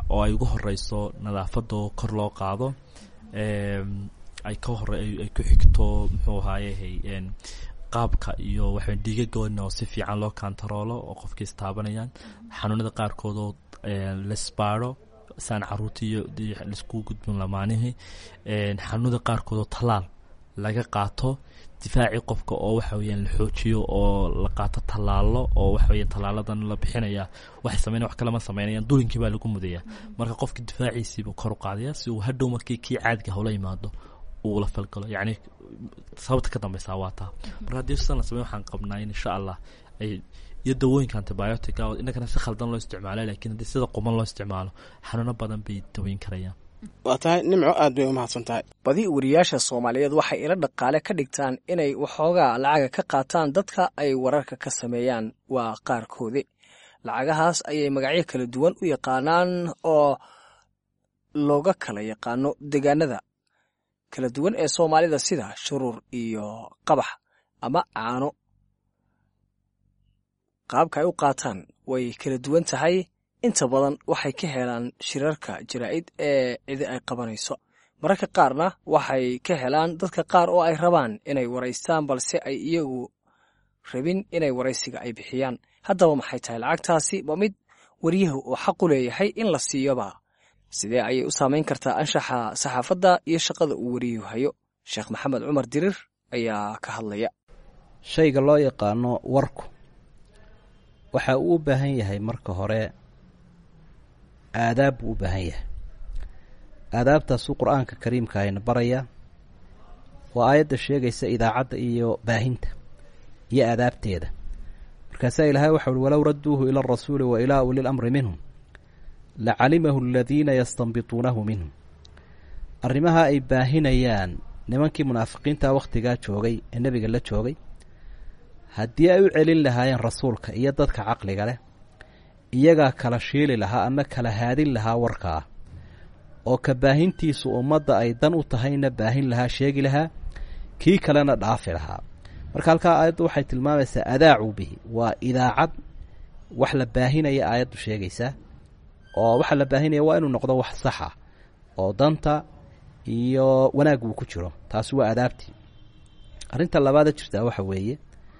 T: oo ay ugu horeyso nadaafadoo kor loo qaado ay ka hore ay ku xigto muxuu ahaaye qaabka iyo waxa dhiigagoodna oo si fiican loo kantaroolo oo qofka istaabanayaan xanuunada qaarkoodoo lasbaaro saan caruurta iyo laisku gudbin lamaanihii xanuunada qaarkoodoo tallaal laga qaato difaacii qofka oo waxa weyaan la xoojiyo oo la qaato tallaalo oo waxa weya tallaaladan la bixinaya waxay sameyn wax kalema sameynayaan dulinkii baa lagu mudaya marka qofka difaaciisiibuu kor u qaadaya si uu hadhow markii kii caadiga hawla yimaado uu la falgalo yacni sababta ka dambeysaa waa taa marka haddii sidan la samey waxaan qabnaa in insha allah ay iyo dawooyinka antibiotica oo innagana si khaldan loo isticmaalo lakiin haddii sida quman loo isticmaalo xanuuno badan bay daweyn karayaan
B: waa tahay nimco aad bay umahadsan tahay
A: badi wariyaasha soomaaliyeed waxay ilo dhaqaale ka dhigtaan inay waxoogaa lacaga ka qaataan dadka ay wararka ka sameeyaan waa qaarkoodi lacagahaas ayay magacyo kala duwan u yaqaanaan oo looga kala yaqaano deegaanada kala duwan ee soomaalida sida shuruur iyo qabax ama caano qaabka ay u qaataan way kala duwan tahay inta badan waxay ka helaan shirarka jaraa'id ee cidi ay qabanayso mararka qaarna waxay ka helaan dadka qaar oo ay rabaan inay waraystaan balse ay iyagu rabin inay waraysiga ay bixiyaan haddaba maxay tahay lacagtaasi ba mid wariyahu uu xaqu leeyahay in la siiyoba sidee ayay u saamayn kartaa anshaxa saxaafadda iyo shaqada uu wariyuhu hayo sheekh maxamed cumar dirir ayaa ka hadlaya
D: shayga loo yaqaano warku waxa uu u baahan yahay marka hore aadaab buu u baahan yahay aadaabtaasuu qur-aanka kariimka ayna baraya waa aayadda sheegaysa idaacadda iyo baahinta iyo aadaabteeda markaasaa ilaahay waxau uhi walow radduuhu ila arasuuli wa ilaa uli lamri minhum lacalimahu aladiina yastanbituunahu minhum arrimaha ay baahinayaan nimankii munaafiqiinta wakhtigaa joogay ee nebiga la joogay haddii ay u celin lahaayeen rasuulka iyo dadka caqliga leh iyagaa kala shiili lahaa ama kala haadin lahaa warkaa oo ka baahintiisu ummadda ay dan u tahayna baahin lahaa sheegi lahaa kii kalena dhaafi lahaa marka halkaa aayaddu waxay tilmaamaysaa adaacuu bihi waa idaacad wax la baahinaya aayaddu sheegaysaa oo waxa la baahinaya waa inuu noqdo wax saxa oo danta iyo wanaag uu ku jiro taasi waa adaabtii arrinta labaada jirtaa waxa weeye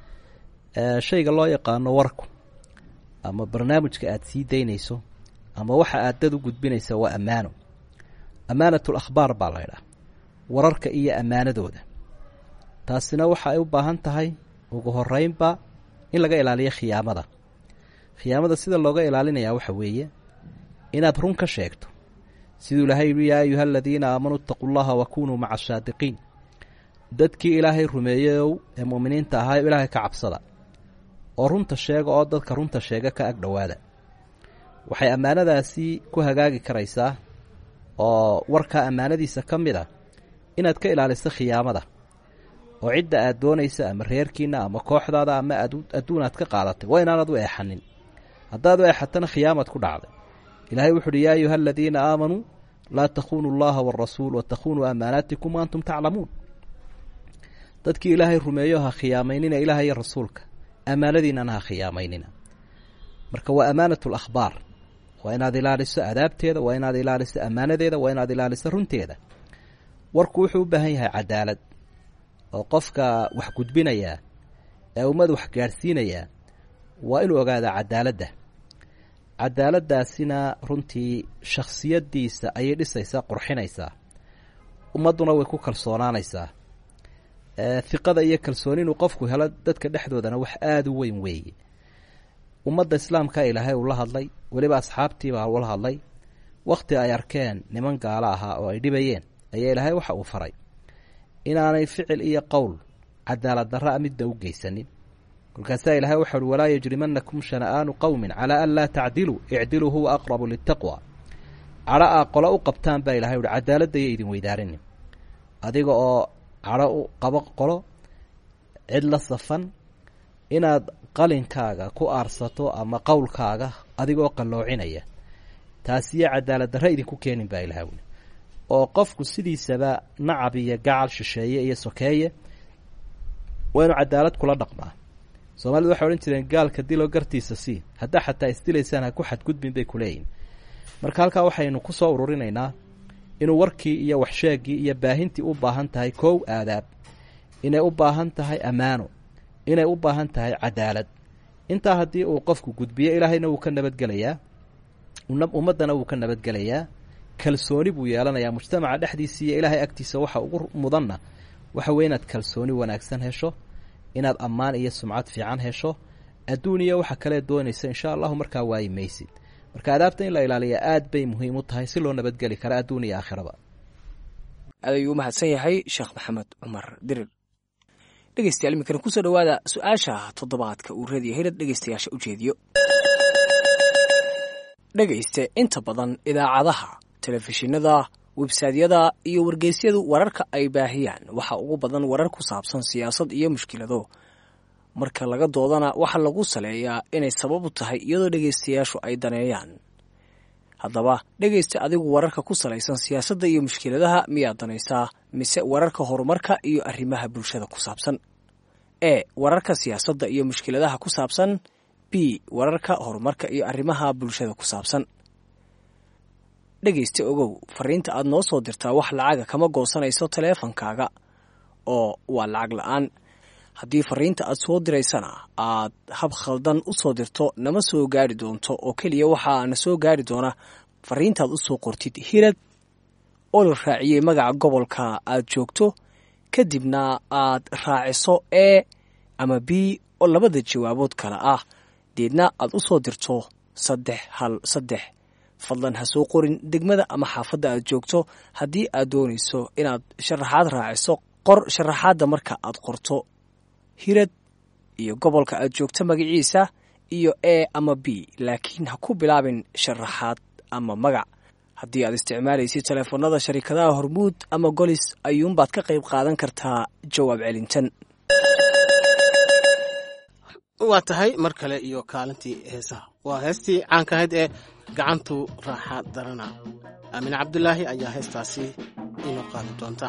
D: shayga loo yaqaano warku ama barnaamijka aada sii daynayso ama waxa aad dad u gudbinaysa waa ammaano ammaanatul akhbaar baa laydhaha wararka iyo ammaanadooda taasina waxa ay u baahan tahay ugu horeynba in laga ilaaliyo khiyaamada khiyaamada sida looga ilaalinayaa waxa weeye inaad run ka sheegto siduu ilaahay yihi yaa ayuha aladiina aamanuu itaquu llaha wa kunuu maca asaadiqiin dadkii ilaahay rumeeyeyow ee mu'miniinta ahaa ilaahay ka cabsada oo runta sheega oo dadka runta sheega ka ag dhowaada waxay ammaanadaasi ku hagaagi karaysaa oo warkaa ammaanadiisa ka mid a inaad ka ilaaliso khiyaamada oo cidda aad doonaysa ama reerkiina ama kooxdaada ama adduun aad ka qaadatay waa inaanad u eexanin haddaad u eexatana khiyaamad ku dhacday ilaahay wuxu uhi yaa ayuha aladiina aamanuu laa takhunuu allaha waarasuul watakhunuu amaanaatikum wa antum taclamuun dadkii ilaahay rumeeyo ha khiyaamaynina ilaah iyo rasuulka ammaanadiinana ha khiyaamaynina marka waa amaanat lakhbaar waa inaad ilaaliso adaabteeda waa inaad ilaaliso ammaanadeeda waa inaad ilaaliso runteeda warku wuxuu u baahan yahay cadaalad oo qofka wax gudbinayaa ee ummad wax gaadhsiinayaa waa inuu ogaadaa cadaaladda cadaaladdaasina runtii shakhsiyaddiisa ayay dhisaysaa qurxinaysaa ummadduna way ku kalsoonaanaysaa hiqada iyo kalsooni inuu qofku helo dadka dhexdoodana wax aada u weyn weeye ummadda islaamka ilaahay uu la hadlay weliba asxaabtiibaa ula hadlay wakhti ay arkeen niman gaalo ahaa oo ay dhibayeen ayaa ilaahay waxa uu faray inaanay ficil iyo qowl cadaalad darra midda u geysanin kolkaasaa ilaahay waxa uhi walaa yajrimanakum shana'aanu qowmin calaa an laa tacdiluu icdiluu huwa aqrabu litaqwa cadho aa qolo u qabtaan baa ilahay uhi cadaaladaya idin weydaarinin adiga oo cadho u qabo qolo cid la safan inaad qalinkaaga ku aarsato ama qowlkaaga adigoo qalloocinaya taasiyo cadaalad darra idinku keenin baa ilahay wuli oo qofku sidiisaba nacab iyo gacal shisheeye iyo sokeeye waa inuu cadaalad kula dhaqmaa soomaalidu waxay odhan jireen gaalka dilo gartiisa sii haddaa xataa isdilaysaan ha ku xadgudbin bay kuleeyihin marka halkaa waxaynu ku soo ururinaynaa inuu warkii iyo waxsheegii iyo baahintii u baahan tahay kow aadaab inay u baahan tahay ammaano inay u baahan tahay cadaalad intaa haddii uu qofku gudbiyo ilaahayna wuu ka nabadgelayaa ummaddana wuu ka nabadgelayaa kalsooni buu yeelanayaa mujtamaca dhexdiisa iyo ilaahay agtiisa waxa ugu mudanna waxa weye inaad kalsooni wanaagsan hesho inaad ammaan iyo sumcad fiican hesho adduun iyo waxa kale doonaysa insha allahu markaa waayi maysid marka adaabta in la ilaaliya aad bay muhiim u tahay si loo nabadgeli kara adduun iyo aakhiraba
A: aad ayuu u mahadsan yahay sheekh maxamed cumar dirir dhegeystayaal iminkana kusoo dhowaada su-aasha toddobaadka uu radiyo hirad dhegeystayaasha u jeediyo dhegayste inta badan idaacadaha telefishinada websaadyada iyo wargeysyadu wararka ay baahiyaan waxa ugu badan warar ku saabsan siyaasad iyo mushkilado marka laga doodana waxaa lagu saleeyaa inay sabab u tahay iyadoo dhegaystayaashu ay daneeyaan haddaba dhegaysta adigu wararka ku salaysan siyaasadda iyo mushkiladaha miyaad danaysaa mise wararka horumarka iyo arrimaha bulshada ku saabsan e wararka siyaasadda iyo mushkiladaha ku saabsan b wararka horumarka iyo arrimaha bulshada ku saabsan dhegaysta ogow fariinta aad noo soo dirtaa wax lacaga kama goosanayso taleefankaaga oo waa lacag la-aan haddii fariinta aad soo diraysana aad hab khaldan u soo dirto nama soo gaari doonto oo keliya waxaa na soo gaari doona fariintaad u soo qortid hirad oo la raaciyey magaca gobolka aad joogto kadibna aad raaciso e ama b oo labada jawaabood kale ah deedna aad u soo dirto saddex hal saddex fadlan ha soo qorin degmada ama xaafadda aad joogto haddii aad doonayso inaad sharaxaad raaciso qor sharaxaadda marka aad qorto hirad iyo gobolka aad joogto magaciisa iyo e ama b laakiin ha ku bilaabin sharaxaad ama magac haddii aad isticmaalaysid teleefanada sharikadaha hormuud ama golis ayuunbaad ka qayb qaadan kartaa jawaab celintan
B: waa tahay mar kale iyo kaalintii heesaha waa heestii caanka ahayd ee gacantu raaxa darana aamine cabdulaahi ayaa heestaasi inoo qaadi doonta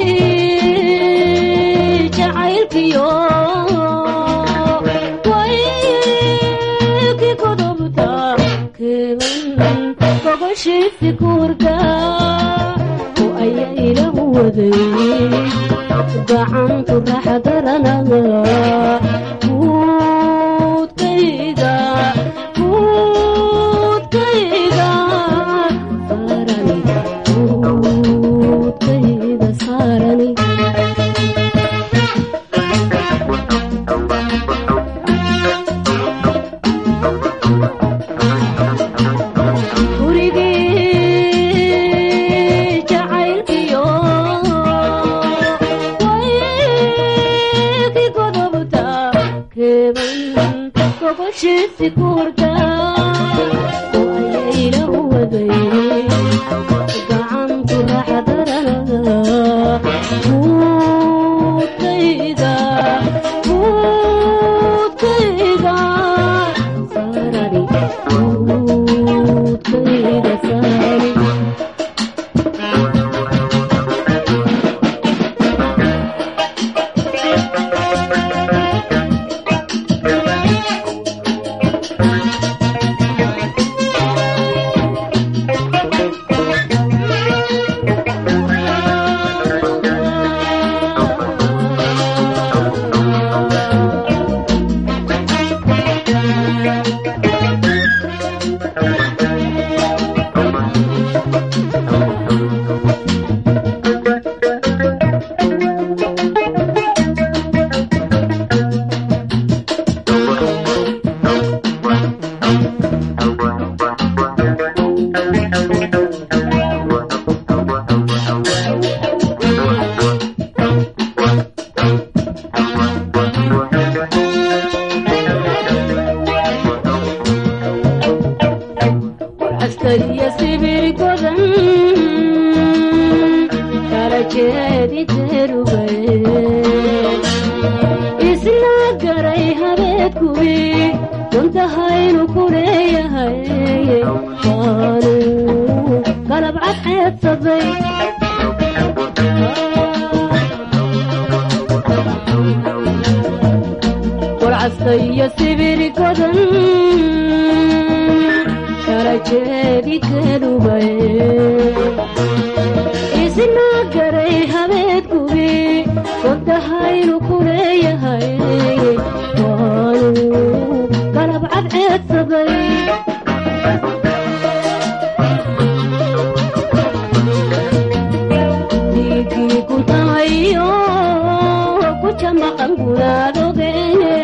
E: jacaylkiyo way waday gacantu raxa daranaga guudkayga guudkayga saarani guudkayga saarani gurigii jacaylkiyo waykii godobta keeban gogoshiisi guurta waayaylahu waday gacantu raxadaranaga guudkayga guudkayga saarani guudkayga saarani askariya sibir godan kala jeedi derugay isla garay habeed kuwi duntahaynu ku leeyahay waanu galab cadceedsaday warcaskaiyo sibir godan kala jeedi derugay isla garay habeed kuwi duntahaynu ku leeyahay waanu galab cadceedsaday dhiigii kuntamayo ku jamaqan gudaadoge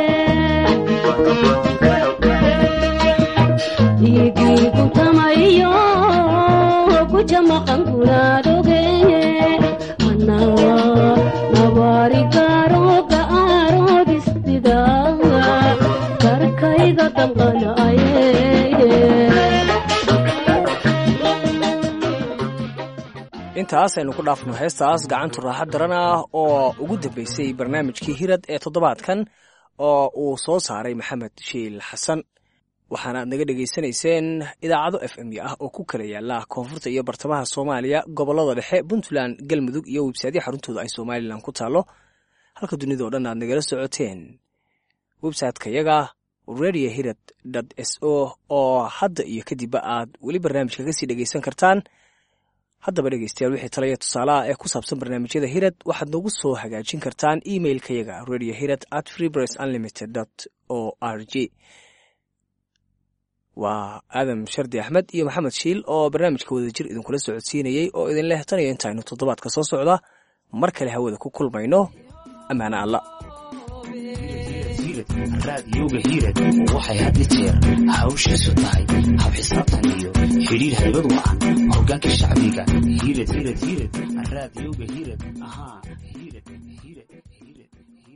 E: dhiigii kuntamayo ku jamaqan gudaadoge anaa nabaari gaarooga aaroodistida karkayga danqanaye
A: intaas aynu ku dhaafno heestaas gacantu raaxa daran ah oo ugu dambeysay barnaamijkii hirad ee toddobaadkan oo uu soo saaray maxamed shiil xasan waxaana aad naga dhegaysanayseen idaacado f m ah oo ku kala yaala koonfurta iyo bartamaha soomaaliya gobolada dhexe puntland galmudug iyo websaydyo xaruntooda ay somalilan ku taalo halka dunida oo dhan aad nagala socoteen websiteka yaga radio hirad s o oo hadda iyo kadibba aad weli barnaamijka kasii dhegaysan kartaan haddaba dhegeystayaal wixii talaya tusaalaha ee ku saabsan barnaamijyada hirad waxaad noogu soo hagaajin kartaan emailka yaga radio hirad at freepress unlimited o r g waa aadam shardi axmed iyo maxamed shiil oo barnaamijka wadajir idinkula socodsiinayey oo idin leh tan iyo intaaynu toddobaadka soo socda mar kale hawada ku kulmayno ammaane alla
V: raadiyowga hiirad waxay had i jeer hawshiisu tahay hab xisaabtan iyo xidhiir haybad wacan hogaanka shacbiga hiirad hiirad hiirad raadiyowga hiirad ahaa hiirad